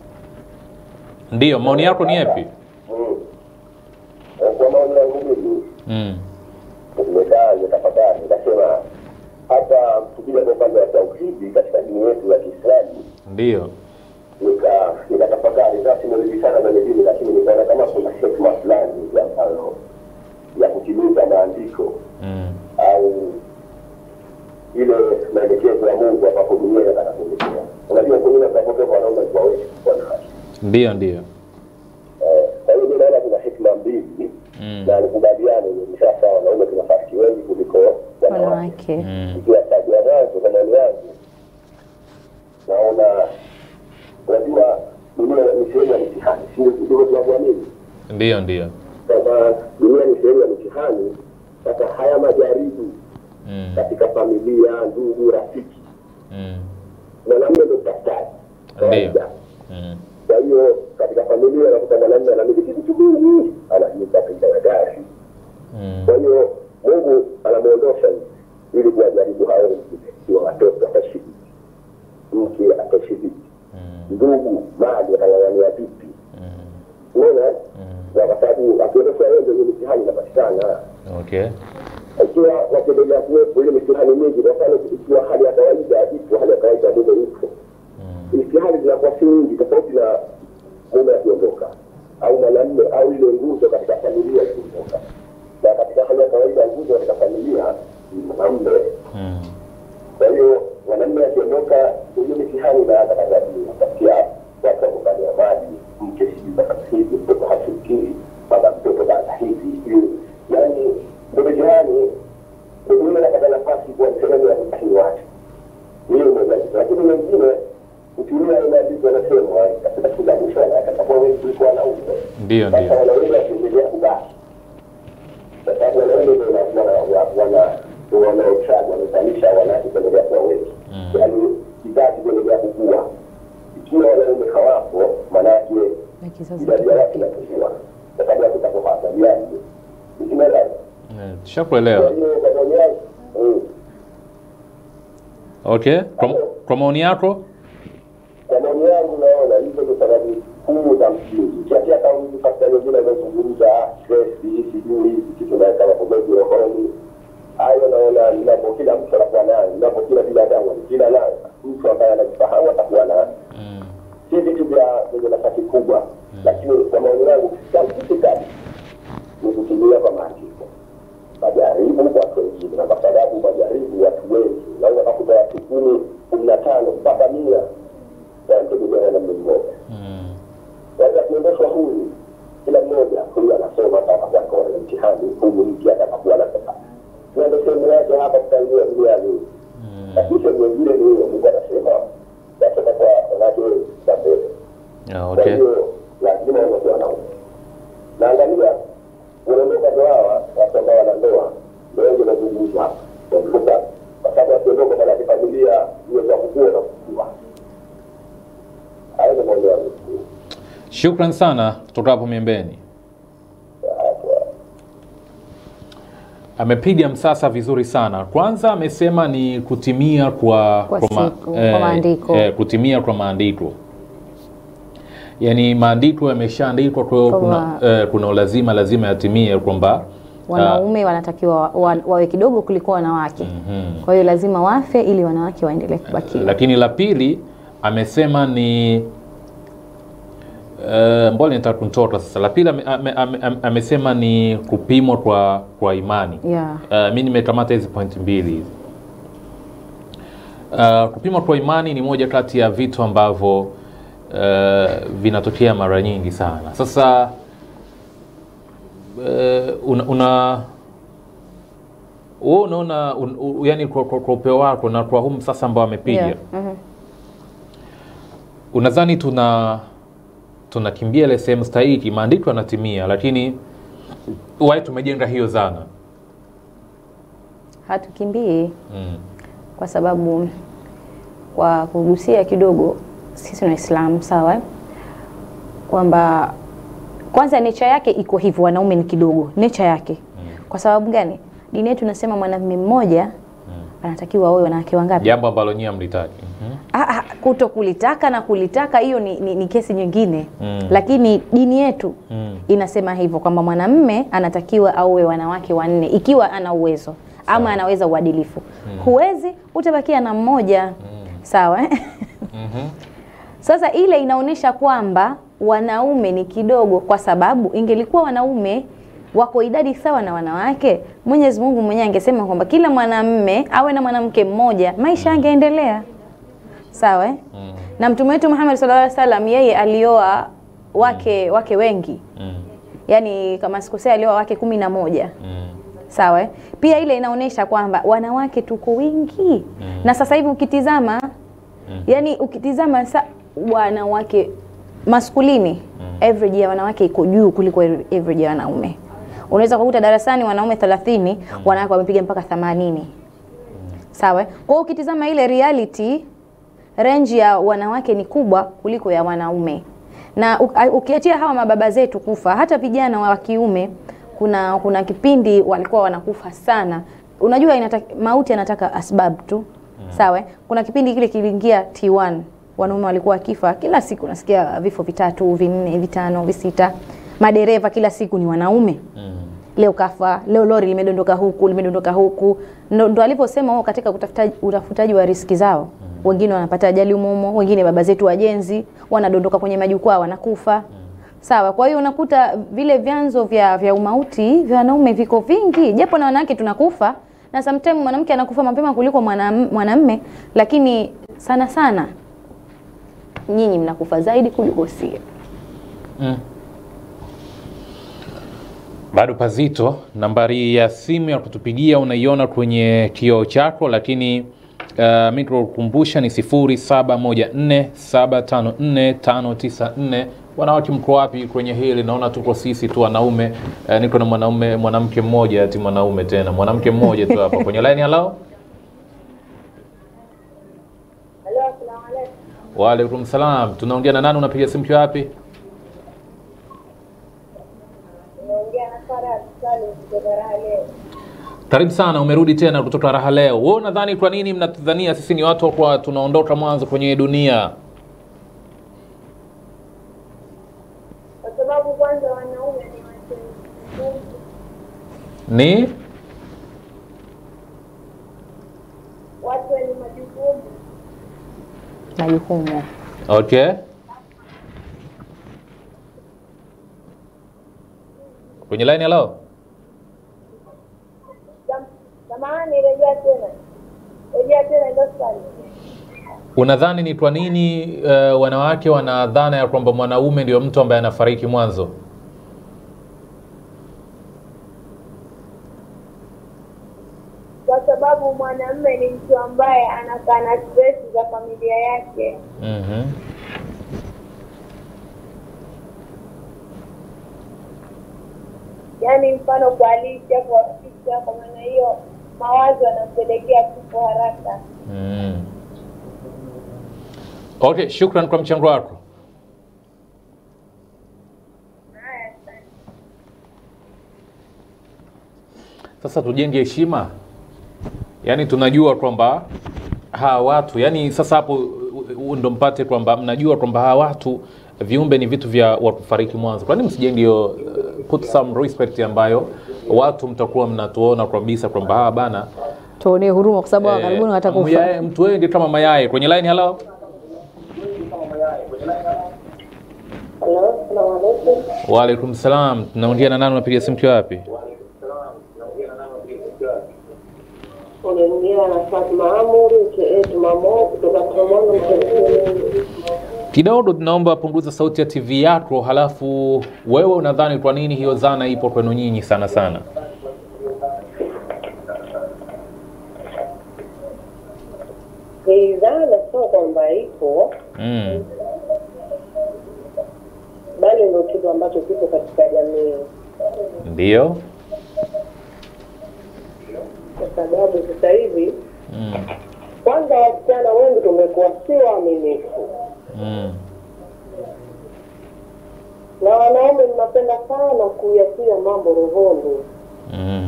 Ndiyo, maoni yako ni yapi? Mm. Kwa maoni yangu mimi mm. nimekaa nikatafakari, nikasema hata tukija kwa upande wa tauhidi katika dini yetu ya Kiislamu, Ndiyo. nika nikatafakari, sasa simelezi sana kwenye dini, lakini nikaona kama kuna hekima fulani ambayo ya kutimiza maandiko mm. au ile maelekezo ya Mungu ambapo dunia inataka kuelekea. Unajua kunyuma tunapotoka wanaume kwa wengi wanawake Ndiyo, ndiyo. Eh, kwa hiyo mi naona kuna hekima mbili Mm. na nikubaliane ni sasa wanaume tunafasi wengi kuliko wanawake wanawake Mm. ikiwa taji ya mwanzo kwa maoni yangu naona unajua dunia ni sehemu ya mitihani si ndivyo tunavyoamini Ndiyo, ndiyo. kwamba dunia ni sehemu ya mitihani sasa haya majaribu mm. katika familia ndugu rafiki mm. mwanamume ndo mtafutaji kawaida mm. kwa hiyo katika familia nakuta mwanamume anamiliki vitu vingi anajipa picha ya gari mm. kwa hiyo mungu anamwondosha ili kuwajaribu hao wengine iwa watoto ataishi vipi mke ataishi vipi mm. ndugu mali atang'ang'ania vipi mm. unaona mm. na kwa sababu akiondosha yeye ndio hiyo mitihani inapatikana Okay. ikiwa wakiendelea kuwepo ile mitihani mingi kwa mfano ikiwa hali ya kawaida ipo hali ya kawaida mume yupo mm. mitihani zinakuwa si nyingi tofauti na mume akiondoka au mwanamme au ile nguzo katika familia ikiondoka na katika hali ya kawaida nguzo katika familia ni mwanamme mm. kwa hiyo mwanamme akiondoka hiyo mitihani inaanza katika kupatia watu wakufanya maji mke sijui sasa hivi mtoto hafikiri baba mtoto baba hivi hiyo yaani ndio mitihani mume anapata nafasi kuwa sehemu ya kutahini watu hiyo moja lakini wengine ukilia imeandikwa nasema katika kila mwisho anataka wengi kuliko wanaume Ndiyo, sasa ndiyo. wanaume wakiendelea kubaki kwa sababu wanaume ndio wana- wana- wana- ndio wanaochaga wanazalisha wanawake kuendelea kuwa wengi Mm. yaani kizazi kuendelea kukua ikiwa wanaume hawapo maanake na kizazi idadi ya watu inapungua kwa sababu watu watakohasaliani ikimeelewa Eh, Tushakuelewa. kwa hiyo kwa maoni yangu mm, Okay. Kwa, kwa maoni yako? kwa maoni yangu naona hizo ndio sababu kuu za msingi ukiachia kauli fakta nyingine inazungumza stresi sijui hizi kitu naye kama pomezi rohoni hayo naona ninapo kila mtu anakuwa nayo ninapo kila binadamu kila nayo mtu ambaye anajifahamu atakuwa nayo mm. si vitu vya vyenye nafasi kubwa, lakini kwa maoni yangu scientifically ni kutumia kwa maandiko majaribu watu wengine, na kwa sababu majaribu watu wengi, naweza kakuta watu kumi kumi na tano mpaka mia wanategemea na mtu mmoja Mm. sasa kuondoshwa huyu, kila mmoja huyu anasoma atakakuwa na mtihani, huyu mpya atakakuwa na pesa. Na ndio sehemu yake hapa kutangia duniani. Lakini sehemu nyingine ni hiyo, Mungu anasema yatoka kwa wanawake za mbele. Yeah, Kwa okay. hiyo lazima uondoke wanaume. Na angalia unaondoka ndio hawa watu ambao wana ndoa ndio wengi wanazungumza hapa. Wanaondoka kwa sababu wakiondoka kwa familia hiyo za kukua na kukua. Hayo ndio maoni yangu. Shukran sana kutoka hapo Miembeni. Amepiga msasa vizuri sana. Kwanza amesema ni kutimia kwa Kwa ma- siku, kwa maandiko. eh, kutimia kwa maandiko, yaani maandiko yameshaandikwa, kwa hiyo Kwa kuna, ma- eh, kuna ulazima lazima yatimie kwamba wanaume wanatakiwa wa, wa, wawe kidogo kuliko wanawake kwa hiyo lazima wafe ili wanawake waendelee kubakia lakini la pili amesema ni uh, mbona nitaka kunitoka sasa. La pili ame, ame, ame, ame- amesema ni kupimwa kwa kwa imani yeah. Uh, mi nimekamata hizi pointi mbili hizi. Uh, kupimwa kwa imani ni moja kati ya vitu ambavyo uh, vinatokea mara nyingi sana. Sasa uh, una, una wewe unaona un, u, yani kwa, kwa, kwa upeo wako na kwa huu sasa ambao amepiga Yeah. Mhm. unadhani tuna tunakimbia ile sehemu stahiki, maandiko yanatimia, lakini wai tumejenga hiyo dhana hatukimbii mm. kwa sababu kwa kugusia kidogo sisi ni waislamu sawa eh? kwamba kwanza nature yake iko hivyo wanaume ni kidogo nature yake kwa sababu gani dini yetu inasema mwanamume mmoja anatakiwa aoe wanawake wangapi jambo ambalo nyie mlitaki mm Ah, ah, kuto kulitaka na kulitaka hiyo ni, ni, ni kesi nyingine Mm. lakini dini yetu Mm. inasema hivyo kwamba mwanamme anatakiwa aue wanawake wanne ikiwa ana uwezo ama anaweza uadilifu huwezi utabakia na mmoja sawa eh? Mhm. Sasa ile inaonyesha kwamba wanaume ni kidogo, kwa sababu ingelikuwa wanaume wako idadi sawa na wanawake, Mwenyezi Mungu mwenyewe angesema kwamba kila mwanamme awe na mwanamke mmoja, maisha yangeendelea sawa eh? Mm. Na mtume wetu Muhammad sallallahu alaihi wasallam yeye alioa wake wake wengi, Mm. yaani kama sikosea, alioa wake kumi na moja Mm. sawa eh? Pia ile inaonyesha kwamba wanawake tuko wingi na sasa hivi ukitizama yani ukitizama sa wanawake maskulini average ya wanawake iko juu kuliko average ya wanaume. Unaweza kukuta darasani wanaume 30 wanawake wamepiga mpaka 80 sawa eh? Kwa hiyo ukitizama ile reality range ya wanawake ni kubwa kuliko ya wanaume na u- a- ukiachia hawa mababa zetu kufa hata vijana wa kiume kuna kuna kipindi walikuwa wanakufa sana unajua inataka, mauti anataka asbab tu sawa eh? kuna kipindi kile kiliingia T1 wanaume walikuwa wakifa kila siku nasikia vifo vitatu vinne vitano visita madereva kila siku ni wanaume Mm. leo kafa, leo lori limedondoka huku limedondoka huku. Ndo, ndo alivyosema wao katika kutafuta, utafutaji wa riski zao. Wengine wanapata ajali umumo, wengine baba zetu wajenzi wanadondoka kwenye majukwaa wanakufa. Sawa, kwa hiyo unakuta vile vyanzo vya, vya umauti vya wanaume viko vingi, japo na wanawake tunakufa na sometimes mwanamke anakufa mapema kuliko mwanam- mwanamme, lakini sana sana nyinyi mnakufa zaidi kuliko sie. Mm. Bado pazito. Nambari ya simu ya kutupigia unaiona kwenye kioo chako, lakini uh, mi tukukumbusha ni 0714754594. Wanawake mko wapi kwenye hili? Naona tuko sisi tu wanaume. Uh, niko na mwanaume mwanamke mmoja, ati mwanaume tena mwanamke mmoja tu hapa kwenye line. Hello, waalaikum salam. Tunaongea na nani? Unapiga simu kiwa wapi? Karibu sana, umerudi tena kutoka raha leo. Wewe unadhani kwa nini mnatudhania sisi ni watu kwa tunaondoka mwanzo kwenye hii dunia? kwa sababu kwanza wanaume ni watu ngumu. Ni watu wenye majukumu Majukumu okay. kwenye line hello Sam- Samahani, rejea tena, rejea tena hilo swali. unadhani ni kwa nini uh, wanawake wana dhana ya kwamba mwanaume ndio mtu ambaye anafariki mwanzo Kwa sababu mwanamume ni mtu ambaye anakaa na stress za familia yake. mm-hmm. yaani mfano kualisha kuwafikisha kwa maana hiyo mawazo yanampelekea kifo haraka mm. okay shukran kwa mchango wako haya asante. sasa tujenge heshima yaani tunajua kwamba hawa watu yani sasa hapo u- u- ndo mpate kwamba mnajua kwamba hawa watu viumbe ni vitu vya wa kufariki mwanzo kwani msijenge hiyo uh, put some respect ambayo watu mtakuwa mnatuona kabisa kwamba hawa bana tuonee huruma kwa sababu hawa karibuni watakufa myaye- mtu wengi kama mayai kwenye line hello Halo, salamu alaikum. waalaikum salam tunaongea na nani unapiga simu kiwa wapi Unaingia na Fatma Amuri mcheetu mamo kutoka Komoro Mcherekeni. kidogo tunaomba punguza sauti ya tv yako halafu wewe unadhani kwa nini hiyo dhana ipo kwenu nyinyi sana sana Hii dhana sio kwamba ipo, mm. bali ndio kitu ambacho kipo katika jamii, ndio kwa sababu sasa hivi mm. kwanza wasichana wengi tumekuwa si waaminifu, mm. na wanaume mnapenda sana kuyatia mambo rohoni. mm.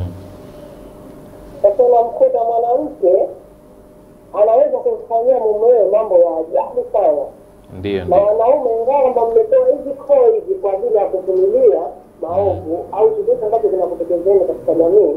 Sasa unamkuta mwanamke anaweza kumfanyia mumewe mambo ya ajabu sana ndio na ndio wanaume ingawa kwamba mmepewa hizi koo hizi kwa ajili ya kuvumilia maovu au chochote ambacho kinakutekezeni katika jamii,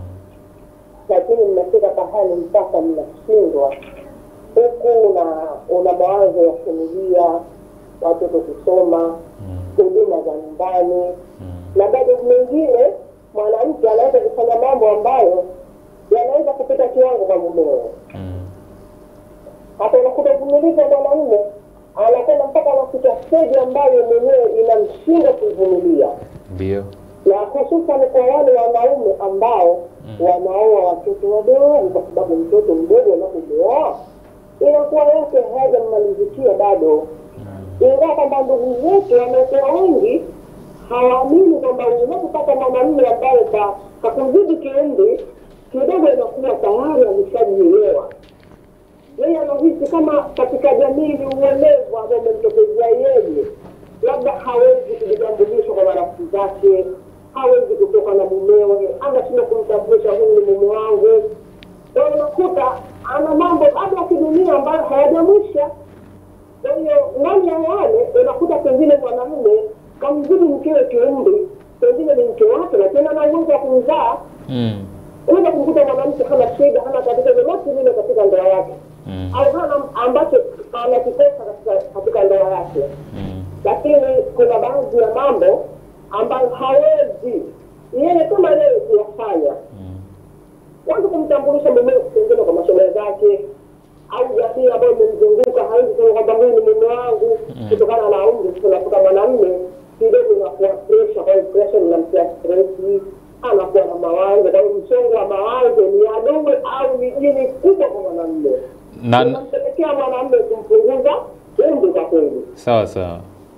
lakini mnafika pahali mpaka mnashindwa, huku una una mawazo ya familia, watoto kusoma, huduma za nyumbani, na bado mengine mwanamke anaweza kufanya mambo ambayo yanaweza kupita kiwango kwa mumewe mm. hata unakuta uvumilivu wa mwanamume anakwenda mpaka anafika steji ambayo mwenyewe inamshinda kuvumilia, ndio na hususan kwa wale wanaume ambao wanaoa watoto wadogo, kwa sababu mtoto mdogo anapomwoa inakuwa yake hajammalizikia bado, ingawa kwamba ndugu zetu wamekuwa wengi hawaamini kwamba unapopata mwanamume ambaye ka- kakuzidi kiumri kidogo, inakuwa tayari ameshajielewa yeye anahisi kama katika jamii ni uelevu ambao umemtokezea yeye, labda hawezi kujitambulisha kwa marafiki zake, hawezi kutoka na mumewe, anashindwa kumtambulisha huyu ni mume wangu. Kwa hiyo unakuta ana mambo bado ya kidunia ambayo hayajamwisha. Kwa hiyo ndani ya wale unakuta pengine mwanamume kamzidi mkewe kiumri, pengine ni mke wake, lakini ana uwezo wa kumzaa. mm. Unaweza kumkuta mwanamke hana shida, hana tatizo lolote lile katika ndoa yake mm. au hana ambacho anakikosa katika katika ndoa yake, mm. lakini kuna baadhi ya mambo ambayo hawezi yeye kama yeye kuyafanya. mm. Kwanza kumtambulisha mume pengine kwa mashoga zake au jamii ambayo imemzunguka, hawezi kusema kwamba huyu ni mume wangu kutokana na umri. Tunakuta mwanamume kidogo inakuwa presha, kwa hiyo presha inamtia stresi, anakuwa na mawazo. Kwa hiyo msongo wa mawazo ni adui au ni jini kubwa kwa mwanamume na inampelekea mwanamume kumpunguza umri kwa kweli. sawa sawa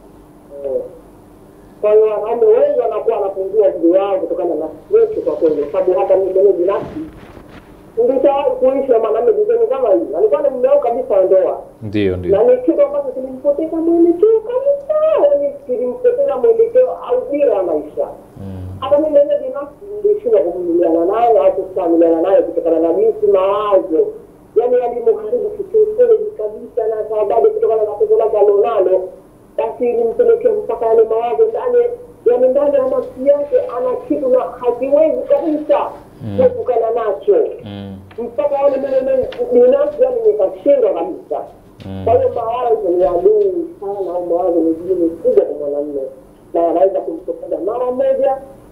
Kwa hiyo wanaume wengi wanakuwa wanapungua umri wao kutokana na stress kwa kweli, kwa sababu hata mimi mwenyewe binafsi nilishawahi kuishi na mwanamume jizoni kama hii, alikuwa ni mume wangu kabisa wa ndoa, ndio ndio na ni kitu ambacho kilimpoteza mwelekeo kabisa, yaani kilimpoteza mwelekeo au dira ya maisha. mm. Hata mimi mwenyewe binafsi nilishindwa kuvumiliana naye au kustahamiliana naye kutokana na jinsi mawazo yaani yalimharibu kisaikolojia kabisa, na sababu kutokana na tatizo lake alionalo, basi ilimpelekea mpaka yale mawazo ndani, yaani ndani ya nafsi yake ana kitu na hakiwezi kabisa kuepukana nacho mm. mpaka yale mimi binafsi yani nikashindwa kabisa. Kwa hiyo mawazo ni adui sana, au mawazo ni jini kubwa kwa mwanamume, na yanaweza kumtokeza mara moja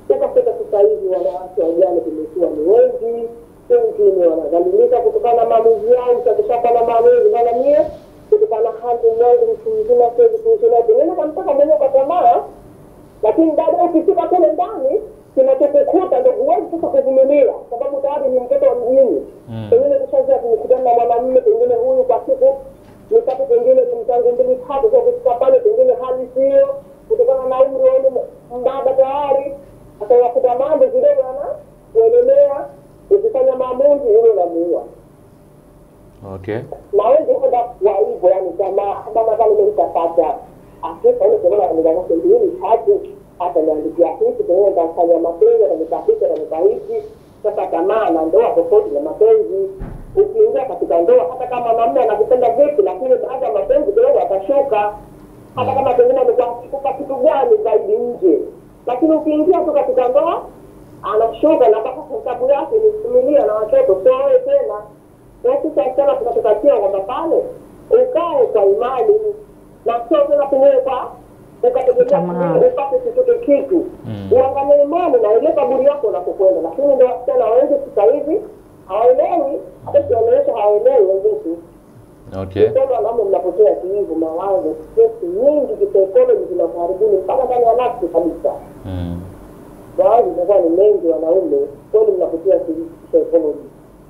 ukafika sasa hivi wanawake wajane tumekuwa ni wengi wengine wanadhalilika kutokana na maamuzi yao mtakishapa na maamuzi maana mie kutokana na hali yangu mtu mzima siwezi kuishi naye pengine kamtaka mwenyewe kwa tamaa lakini baada ukifika kule ndani kinachokukuta ndo huwezi sasa kuvumilia sababu tayari ni mtoto wa mjini Mm. pengine kushazia kukutana na mwanamume pengine huyu kwa siku mitatu pengine kumtangu mbili tatu kwa kufika pale pengine hali sio kutokana na umri wenu mbaba tayari atayakuta mambo kidogo ana kuendelea ukifanya maamuzi hilo unamuua Okay. na wengi kwenda wa hivyo yani kama kama pale mimi nitapata Afrika ile kwa maana ndio mbili tatu hata niandikia hiki pengine nitafanya mapenzi na nitapita na nitaishi sasa tamaa na ndoa tofauti na mapenzi ukiingia katika ndoa hata kama mwanamume anakupenda vipi lakini baada ya mapenzi kidogo atashuka hata kama pengine amekuwa akikupa kitu gani zaidi nje lakini ukiingia tu katika ndoa anashuka na mpaka hesabu yake ni familia na watoto sio wewe tena na sisi wasichana tunatukatia kwamba pale ukae kwa imani na sio tena pengine kwa ukategemea Tamaa. pengine upate chochote kitu Mm. uangalie imani na ile kaburi yako unapokwenda lakini ndio wasichana wengi sasa hivi hawaelewi hata kionyesha hawaelewi wenzetu Okay. mtoto wanaume mnapotea kihivu mawazo stress nyingi kisaikolojia zinakuharibuni mpaka ndani ya nafsi kabisa Mm. mawazo inakuwa ni mengi wanaume kweli mnapotea kisaikolojia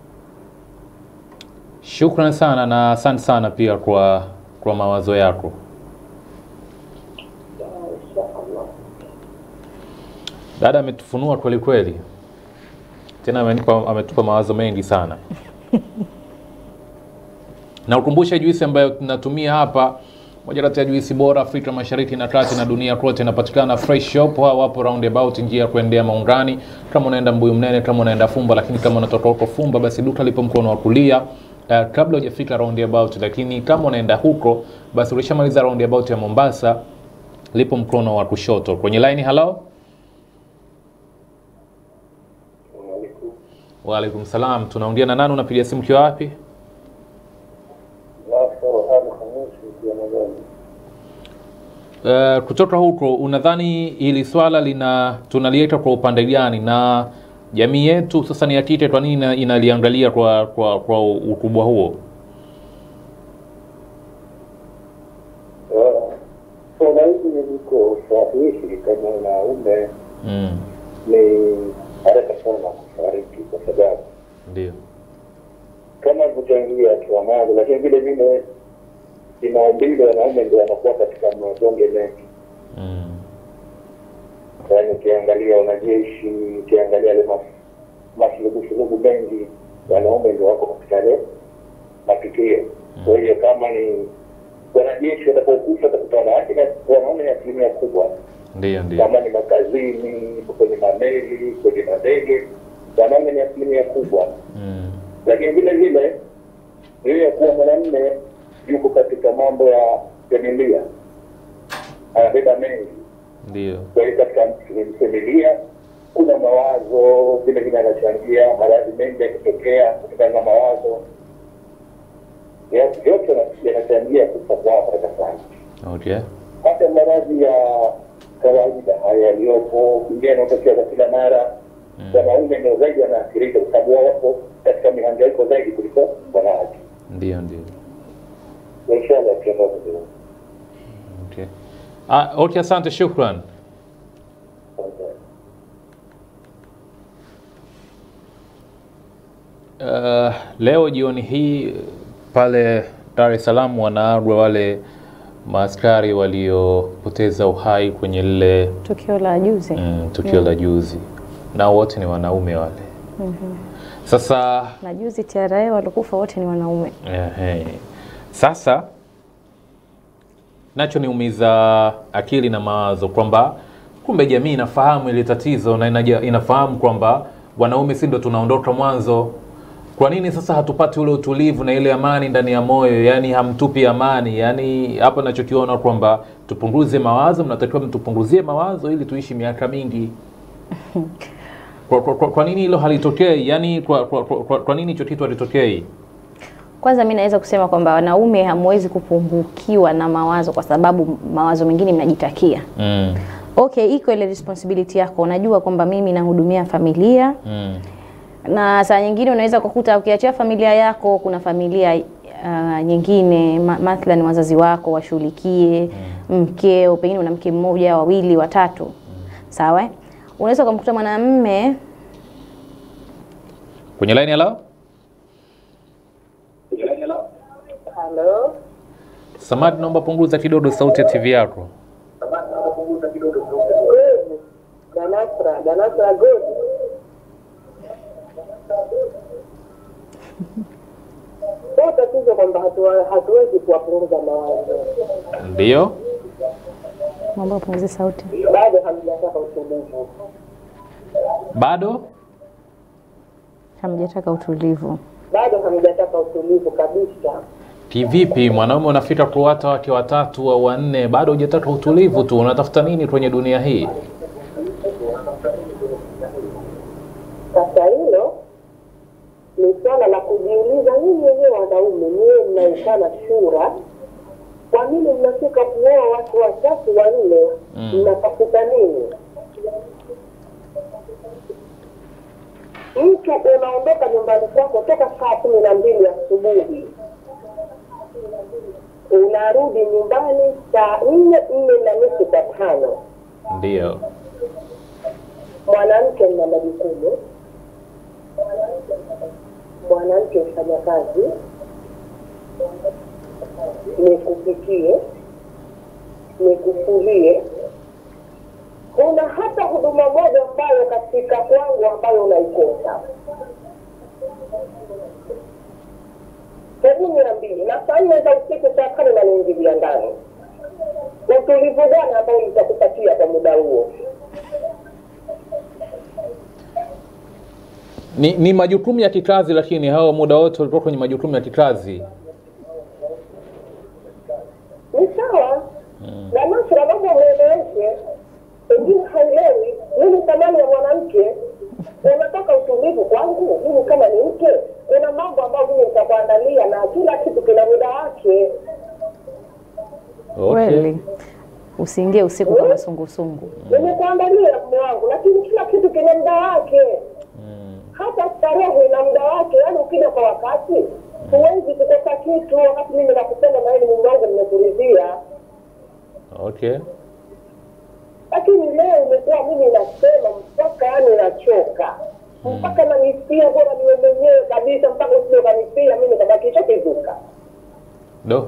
Shukran sana na asante sana pia kwa kwa mawazo yako. inshaallah Dada ametufunua kweli kweli, tena amenipa, ametupa mawazo mengi sana na ukumbushe juisi ambayo tunatumia hapa, moja kati ya juisi bora Afrika Mashariki na Kati na dunia kote, inapatikana Fresh Shop. Hao wapo roundabout, njia ya kuendea Maungani, kama unaenda Mbuyu Mnene, kama unaenda Fumba, lakini kama unatoka huko Fumba, basi duka lipo mkono wa kulia uh, kabla hujafika roundabout. Lakini kama unaenda huko, basi ulishamaliza roundabout ya Mombasa, lipo mkono wa kushoto kwenye line. Hello, waalaikum salam. Tunaongea na nani? Unapiga simu kiwa wapi? Uh, kutoka huko unadhani hili swala lina tunaliweka kwa upande gani na jamii yetu sasa ni ya kike, kwa nini ina- inaliangalia kwa kwa, kwa ukubwa huo? Swala hili liko sahihi kama wanaume Mm, ni haraka sana kufariki, kwa sababu ndio. kama kuchangia kiwamazi, lakini vile vile kimaumbile wanaume ndio wanakuwa katika mazonge mengi. Mm, Yaani ukiangalia wanajeshi, ukiangalia yale mas- masulubushulubu mengi, wanaume ndio wako katika yale matukio. Kwa hiyo kama ni wanajeshi watakaokufa watakuta wanawake na wanaume ni asilimia kubwa ndio ndio. kama ni makazini, kwenye mameli, kwenye madege, wanaume ni asilimia kubwa. Mm, Lakini vile vile hiyo ya kuwa mwanamume yuko katika mambo ya familia, anabeba mengi. ndio. Kwa hiyo katika familia kuna mawazo vile vile anachangia maradhi mengi yakitokea kutokana na mawazo Ya- yote yana- yanachangia kufa kwao haraka sana Okay. hata maradhi ya kawaida haya yaliyopo ingine yanayotokea kwa kila mara wanaume ndio zaidi wanaathirika kwa sababu wao wapo katika mihangaiko zaidi kuliko wanawake Ndio ndio. inshallah kiongozi ndio Okay. Ah, okay, asante, shukran. Uh, leo jioni hii pale Dar es Salaam wanaagwa wale maaskari waliopoteza uhai kwenye lile tukio la juzi mm, tukio la juzi, na wote ni wanaume wale. Sasa na juzi TRA walikufa wote ni wanaume. Ehe. Sasa nacho niumiza akili na mawazo kwamba kumbe jamii inafahamu ile tatizo na inaja, inafahamu kwamba wanaume si ndo tunaondoka mwanzo. Kwa nini sasa hatupati ule utulivu na ile amani ndani ya moyo? Yani hamtupi amani. Yani hapa nachokiona kwamba tupunguze mawazo, mnatakiwa mtupunguzie mawazo ili tuishi miaka mingi. Kwa, kwa, kwa, kwa nini hilo halitokei? Yani kwa, kwa, kwa, kwa, kwa nini hicho kitu halitokei? Kwanza mi naweza kusema kwamba wanaume hamwezi kupungukiwa na mawazo kwa sababu mawazo mengine mnajitakia. Mm. okay, iko ile responsibility yako, unajua kwamba mimi nahudumia familia Mm. na saa nyingine unaweza kukuta ukiachia familia yako, kuna familia uh, nyingine ma mathalan wazazi wako washughulikie, mkeo, pengine una mke mmoja, wawili, watatu, sawa. eh? Unaweza ukamkuta mwanamume Kwenye line hello? Halo, Samadi, naomba punguza kidogo sauti ya TV yako. Godi Danasra, Danasra Godi. Sio tatizo kwamba hatuwa- hatuwezi kuwapunguza mawazo, Ndio. naomba upunguze sauti. bado hamjataka utulivu. Bado? Hamjataka utulivu. bado hamjataka utulivu kabisa. Kivipi mwanaume unafika kuwata wake watatu au wanne, bado hujataka utulivu tu? Unatafuta nini kwenye dunia hii? Sasa hilo ni swala la kujiuliza nyinyi wenyewe wanaume, niwe mnaikana shura, kwa nini mnafika kuoa watu watatu wanne? Mm. Mnatafuta nini? Mtu unaondoka nyumbani kwako toka saa kumi na mbili asubuhi unarudi nyumbani saa nne nne na nusu kwa tano. Ndio. mwanamke mna majukumu, mwanamke mfanya kazi, nikupikie, nikufulie. Kuna hata huduma moja ambayo katika kwangu ambayo unaikosa. Hebu niambie, na saa nne za usiku saa tano naniingilia ndani, utulivu gani ambao nitakupatia kwa muda huo? Ni, ni majukumu ya kikazi, lakini hao muda wote walikuwa kwenye majukumu ya kikazi. ni sawa na Nasra, naomba mweleweshe, pengine haielewi nini thamani ya mwanamke. Unataka utulivu kwangu mimi kama ni mke, kuna mambo ambayo mimi nitakuandalia na kila kitu kina muda wake. Okay. Kweli. Usiingie usiku kama sungusungu. Nimekuandalia mume wangu, lakini kila kitu kina muda wake. Hata starehe ina muda wake, yaani ukija kwa wakati huwezi kukosa kitu. Wakati mimi nakupenda na wewe ni mume wangu, nimekuridhia Okay. lakini leo imekuwa mimi nasema mpaka yani nachoka mpaka nanisia bora niwe mwenyewe kabisa mpaka usije ukanisia mimi nikabakisha kizuka Do.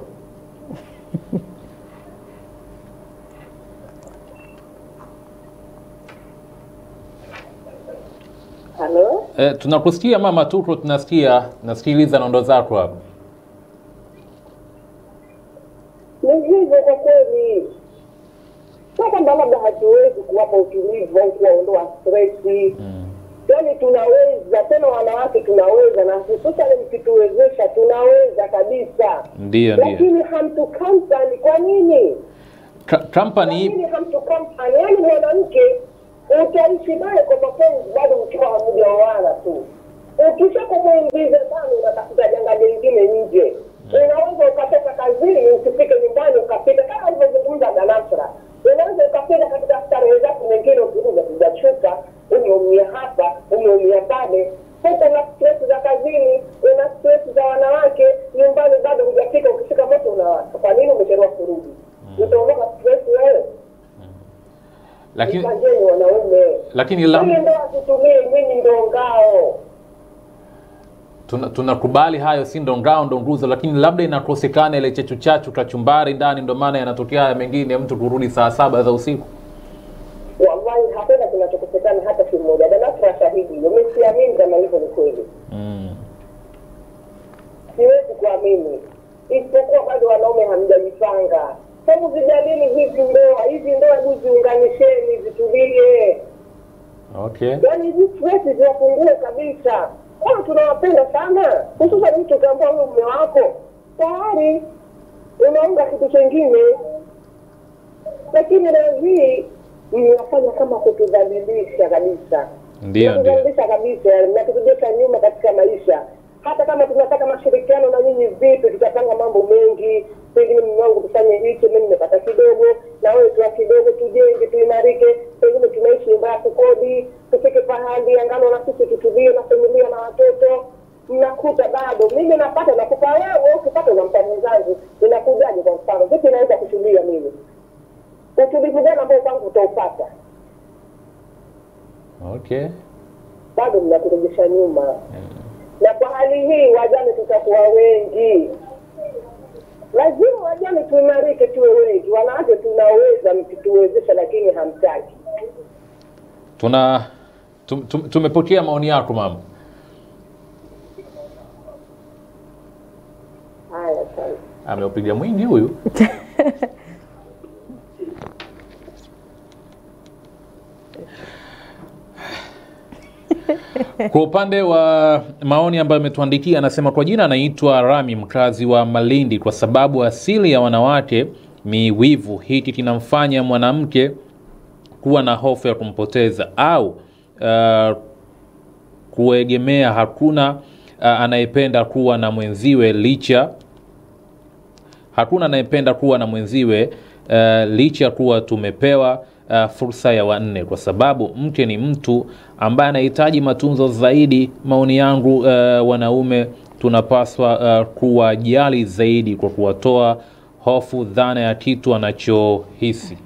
halo Eh, tunakusikia mama, tuko tunasikia, nasikiliza nondo zako hapa. ni hivyo kwa kweli sio kwamba labda hatuwezi kuwapa utulivu au kuwaondoa stresi yaani tunaweza tena wanawake tunaweza na hususan mkituwezesha tunaweza kabisa Ndio, ndio. lakini hamtukampani kwa nini Ka- Company lakini hamtukampani yaani mwanamke utaishi naye kwa mapenzi bado mkiwa hamjaoana tu ukisha kumwingiza sana unatafuta janga jingine nje unaweza ukatoka kazini usifike nyumbani ukapita kama alivyozungumza danasra unaweza ukapita katika starehe zako nyingine ukiuza kujachuka umeumia hapa umeumia pale huko una stress za kazini una stress za wanawake nyumbani bado hujafika ukifika moto unawaka kwa nini umechelewa kurudi utaondoka stress wewe lakini Jipangeni wanaume lakini Mimi lam, ndo atutumie mimi ndo ngao tuna- tunakubali hayo, si ndo ngao ndo nguzo, lakini labda inakosekana ile chechu chachu kachumbari ndani, ndo maana yanatokea haya mengine, mtu kurudi saa saba za usiku. wallahi hakuna kinachokosekana hata siku moja danasra shahidi hiyo mi siamini kama hivyo ni kweli Mm. siwezi kuamini isipokuwa bado wanaume hamjajipanga hebu zijalini hizi ndoa hizi ndoa hebu ziunganisheni zitulie Okay. yaani hizi stress ziwapungue kabisa kama tunawapenda sana hususan mtu ukiambia huyo mume wako tayari unaunga kitu chengine lakini leo hii mnafanya kama kutudhalilisha kabisa Ndio, ndio. Mnatudhalilisha kabisa mnaturejesha nyuma katika maisha hata kama tunataka mashirikiano na nyinyi vipi tutapanga mambo mengi pengine mume wangu tufanye hichi mi nimepata kidogo na wewe tuwa kidogo tujenge tuimarike pengine tunaishi nyumba ya kukodi tufike pahali angalo na sisi tutulie na familia na watoto mnakuta bado mimi napata nakupa wewe ukipata unampa mwenzangu inakujaje kwa mfano vipi naweza kutulia mimi utulivu gani ambao kwangu utaupata Okay. bado mnakurejesha nyuma na kwa hali hii wajane tutakuwa wengi lazima wajane tuimarike tuwe wengi wanawake tunaweza mkituwezesha lakini hamtaki Tuna tum, tum, tumepokea maoni yako mama. haya asante Ameupiga mwingi huyu. Kwa upande wa maoni ambayo ametuandikia, anasema kwa jina anaitwa Rami, mkazi wa Malindi, kwa sababu asili ya wanawake ni wivu. Hiki kinamfanya mwanamke kuwa na hofu ya kumpoteza au uh, kuegemea. Hakuna uh, anayependa kuwa na mwenziwe licha hakuna anayependa kuwa na mwenziwe uh, licha kuwa tumepewa uh, fursa ya wanne, kwa sababu mke ni mtu ambaye anahitaji matunzo zaidi. Maoni yangu, uh, wanaume tunapaswa uh, kuwajali zaidi kwa kuwatoa hofu dhana ya kitu anachohisi.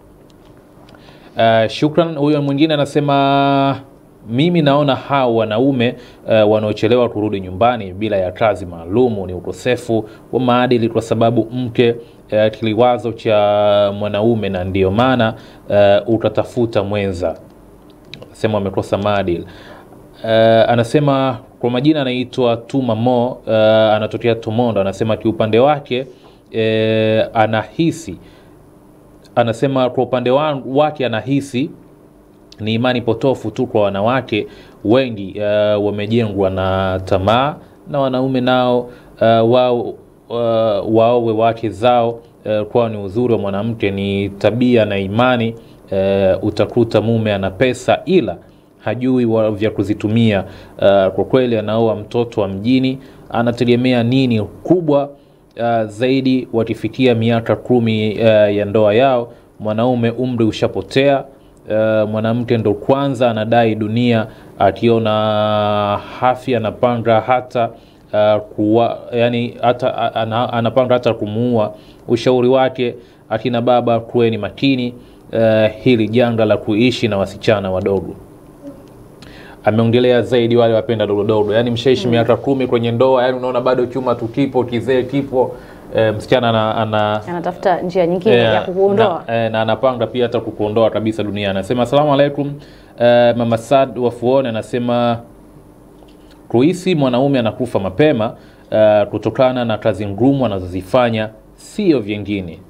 Uh, shukran. Huyo mwingine anasema mimi naona hao wanaume uh, wanaochelewa kurudi nyumbani bila ya kazi maalumu ni ukosefu wa maadili, kwa sababu mke uh, kiliwazo cha mwanaume, na ndio maana uh, utatafuta mwenza. Sema amekosa maadili. Uh, anasema kwa majina anaitwa Tuma Mo, uh, anatokea Tomondo. Anasema kiupande wake uh, anahisi anasema kwa upande wa- wake anahisi ni imani potofu tu kwa wanawake wengi uh, wamejengwa na tamaa na wanaume nao uh, wao uh, waowe wake zao uh, kwao ni uzuri wa mwanamke ni tabia na imani uh, utakuta mume ana pesa ila hajui wa- vya kuzitumia uh, kwa kweli anaoa mtoto wa mjini anategemea nini kubwa uh, zaidi wakifikia miaka kumi uh, ya ndoa yao mwanaume umri ushapotea uh, mwanamke ndo kwanza anadai dunia akiona hafi anapanga hata uh, kuwa, yani hata a- ana, anapanga hata kumuua ushauri wake akina baba kuweni makini uh, hili janga la kuishi na wasichana wadogo ameongelea zaidi wale wapenda dogodogo yani mshaishi miaka kumi kwenye ndoa yani unaona bado chuma tu kipo kizee kipo e, msichana ana, ana anatafuta njia nyingine ya kukuondoa na, eh, na anapanga pia hata kukuondoa kabisa duniani anasema asalamu alaikum eh, mama sad wafuone anasema kuhisi mwanaume anakufa mapema eh, kutokana na kazi ngumu anazozifanya sio vyengine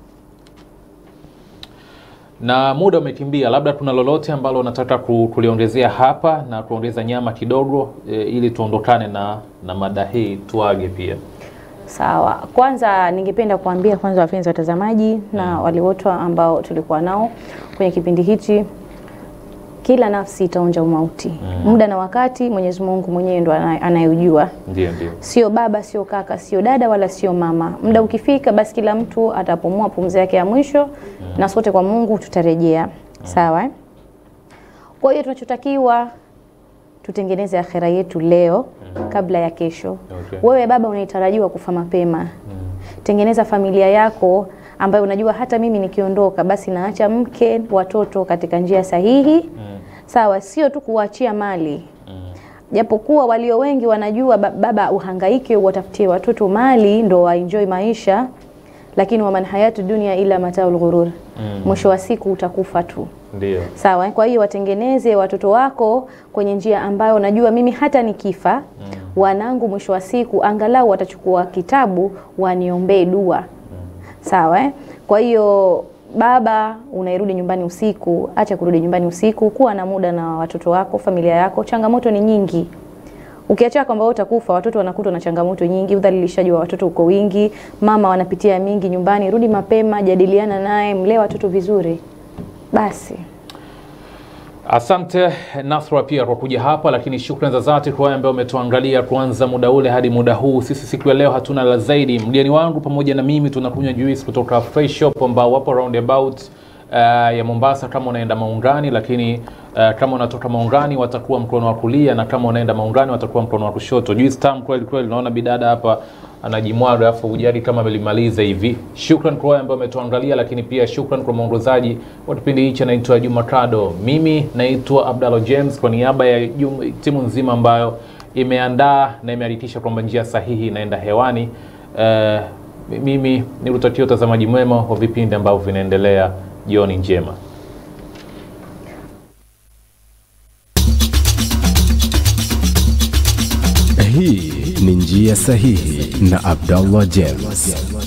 na muda umekimbia labda kuna lolote ambalo unataka ku- kuliongezea hapa na kuongeza nyama kidogo e, ili tuondokane na, na mada hii tuage pia Sawa, kwanza ningependa kuambia kwanza wapenzi watazamaji na wale wote ambao tulikuwa nao kwenye kipindi hichi, kila nafsi itaonja umauti. Muda na wakati Mwenyezi Mungu mwenyewe ndo ana- anayejua, ndio ndio sio baba, sio kaka, sio dada wala sio mama. Muda ukifika, basi kila mtu atapumua pumzi yake ya mwisho, na sote kwa Mungu tutarejea. Sawa eh? Kwa hiyo tunachotakiwa tutengeneze akhera yetu leo kabla ya kesho. Okay. Wewe baba unayetarajiwa kufa mapema, tengeneza familia yako ambayo unajua hata mimi nikiondoka, basi naacha mke, watoto katika njia sahihi. Sawa, sio tu kuwaachia mali japokuwa walio wengi wanajua ba- baba uhangaike watafutie watoto mali ndo waenjoy maisha, lakini waman hayatu dunia ila mataul ghurur, mwisho wa siku utakufa tu. ndio Sawa, eh? kwa hiyo watengeneze watoto wako kwenye njia ambayo unajua mimi hata nikifa wanangu mwisho wa siku angalau watachukua kitabu waniombee dua. Sawa, eh? kwa hiyo baba unairudi nyumbani usiku, acha kurudi nyumbani usiku, kuwa na muda na watoto wako, familia yako. Changamoto ni nyingi, ukiacha kwamba wewe utakufa, watoto wanakutwa na changamoto nyingi, udhalilishaji wa watoto uko wingi, mama wanapitia mingi nyumbani. Rudi mapema, jadiliana naye, mlee watoto vizuri, basi Asante Nasra pia kwa kuja hapa, lakini shukrani za dhati kwa wale ambao umetuangalia kuanza muda ule hadi muda huu. Sisi siku ya leo hatuna la zaidi. Mgeni wangu pamoja na mimi tunakunywa juice kutoka Fresh Shop ambao wapo roundabout uh, ya Mombasa kama unaenda Maungani, lakini uh, kama unatoka Maungani watakuwa mkono wa kulia, na kama unaenda Maungani watakuwa mkono wa kushoto. Juice tamu kweli kweli, naona bidada hapa anajimwaga alafu ujari kama amelimaliza hivi. Shukran kwa wale ambao wametuangalia, lakini pia shukran kwa mwongozaji wa kipindi hichi anaitwa Juma Kado. Mimi naitwa Abdallah James kwa niaba ya jum- timu nzima ambayo imeandaa na imehakikisha kwamba njia sahihi inaenda hewani. Uh, mimi nikutakia utazamaji mwema wa vipindi ambavyo vinaendelea. Jioni njema. Hii ni njia sahihi na Abdallah James.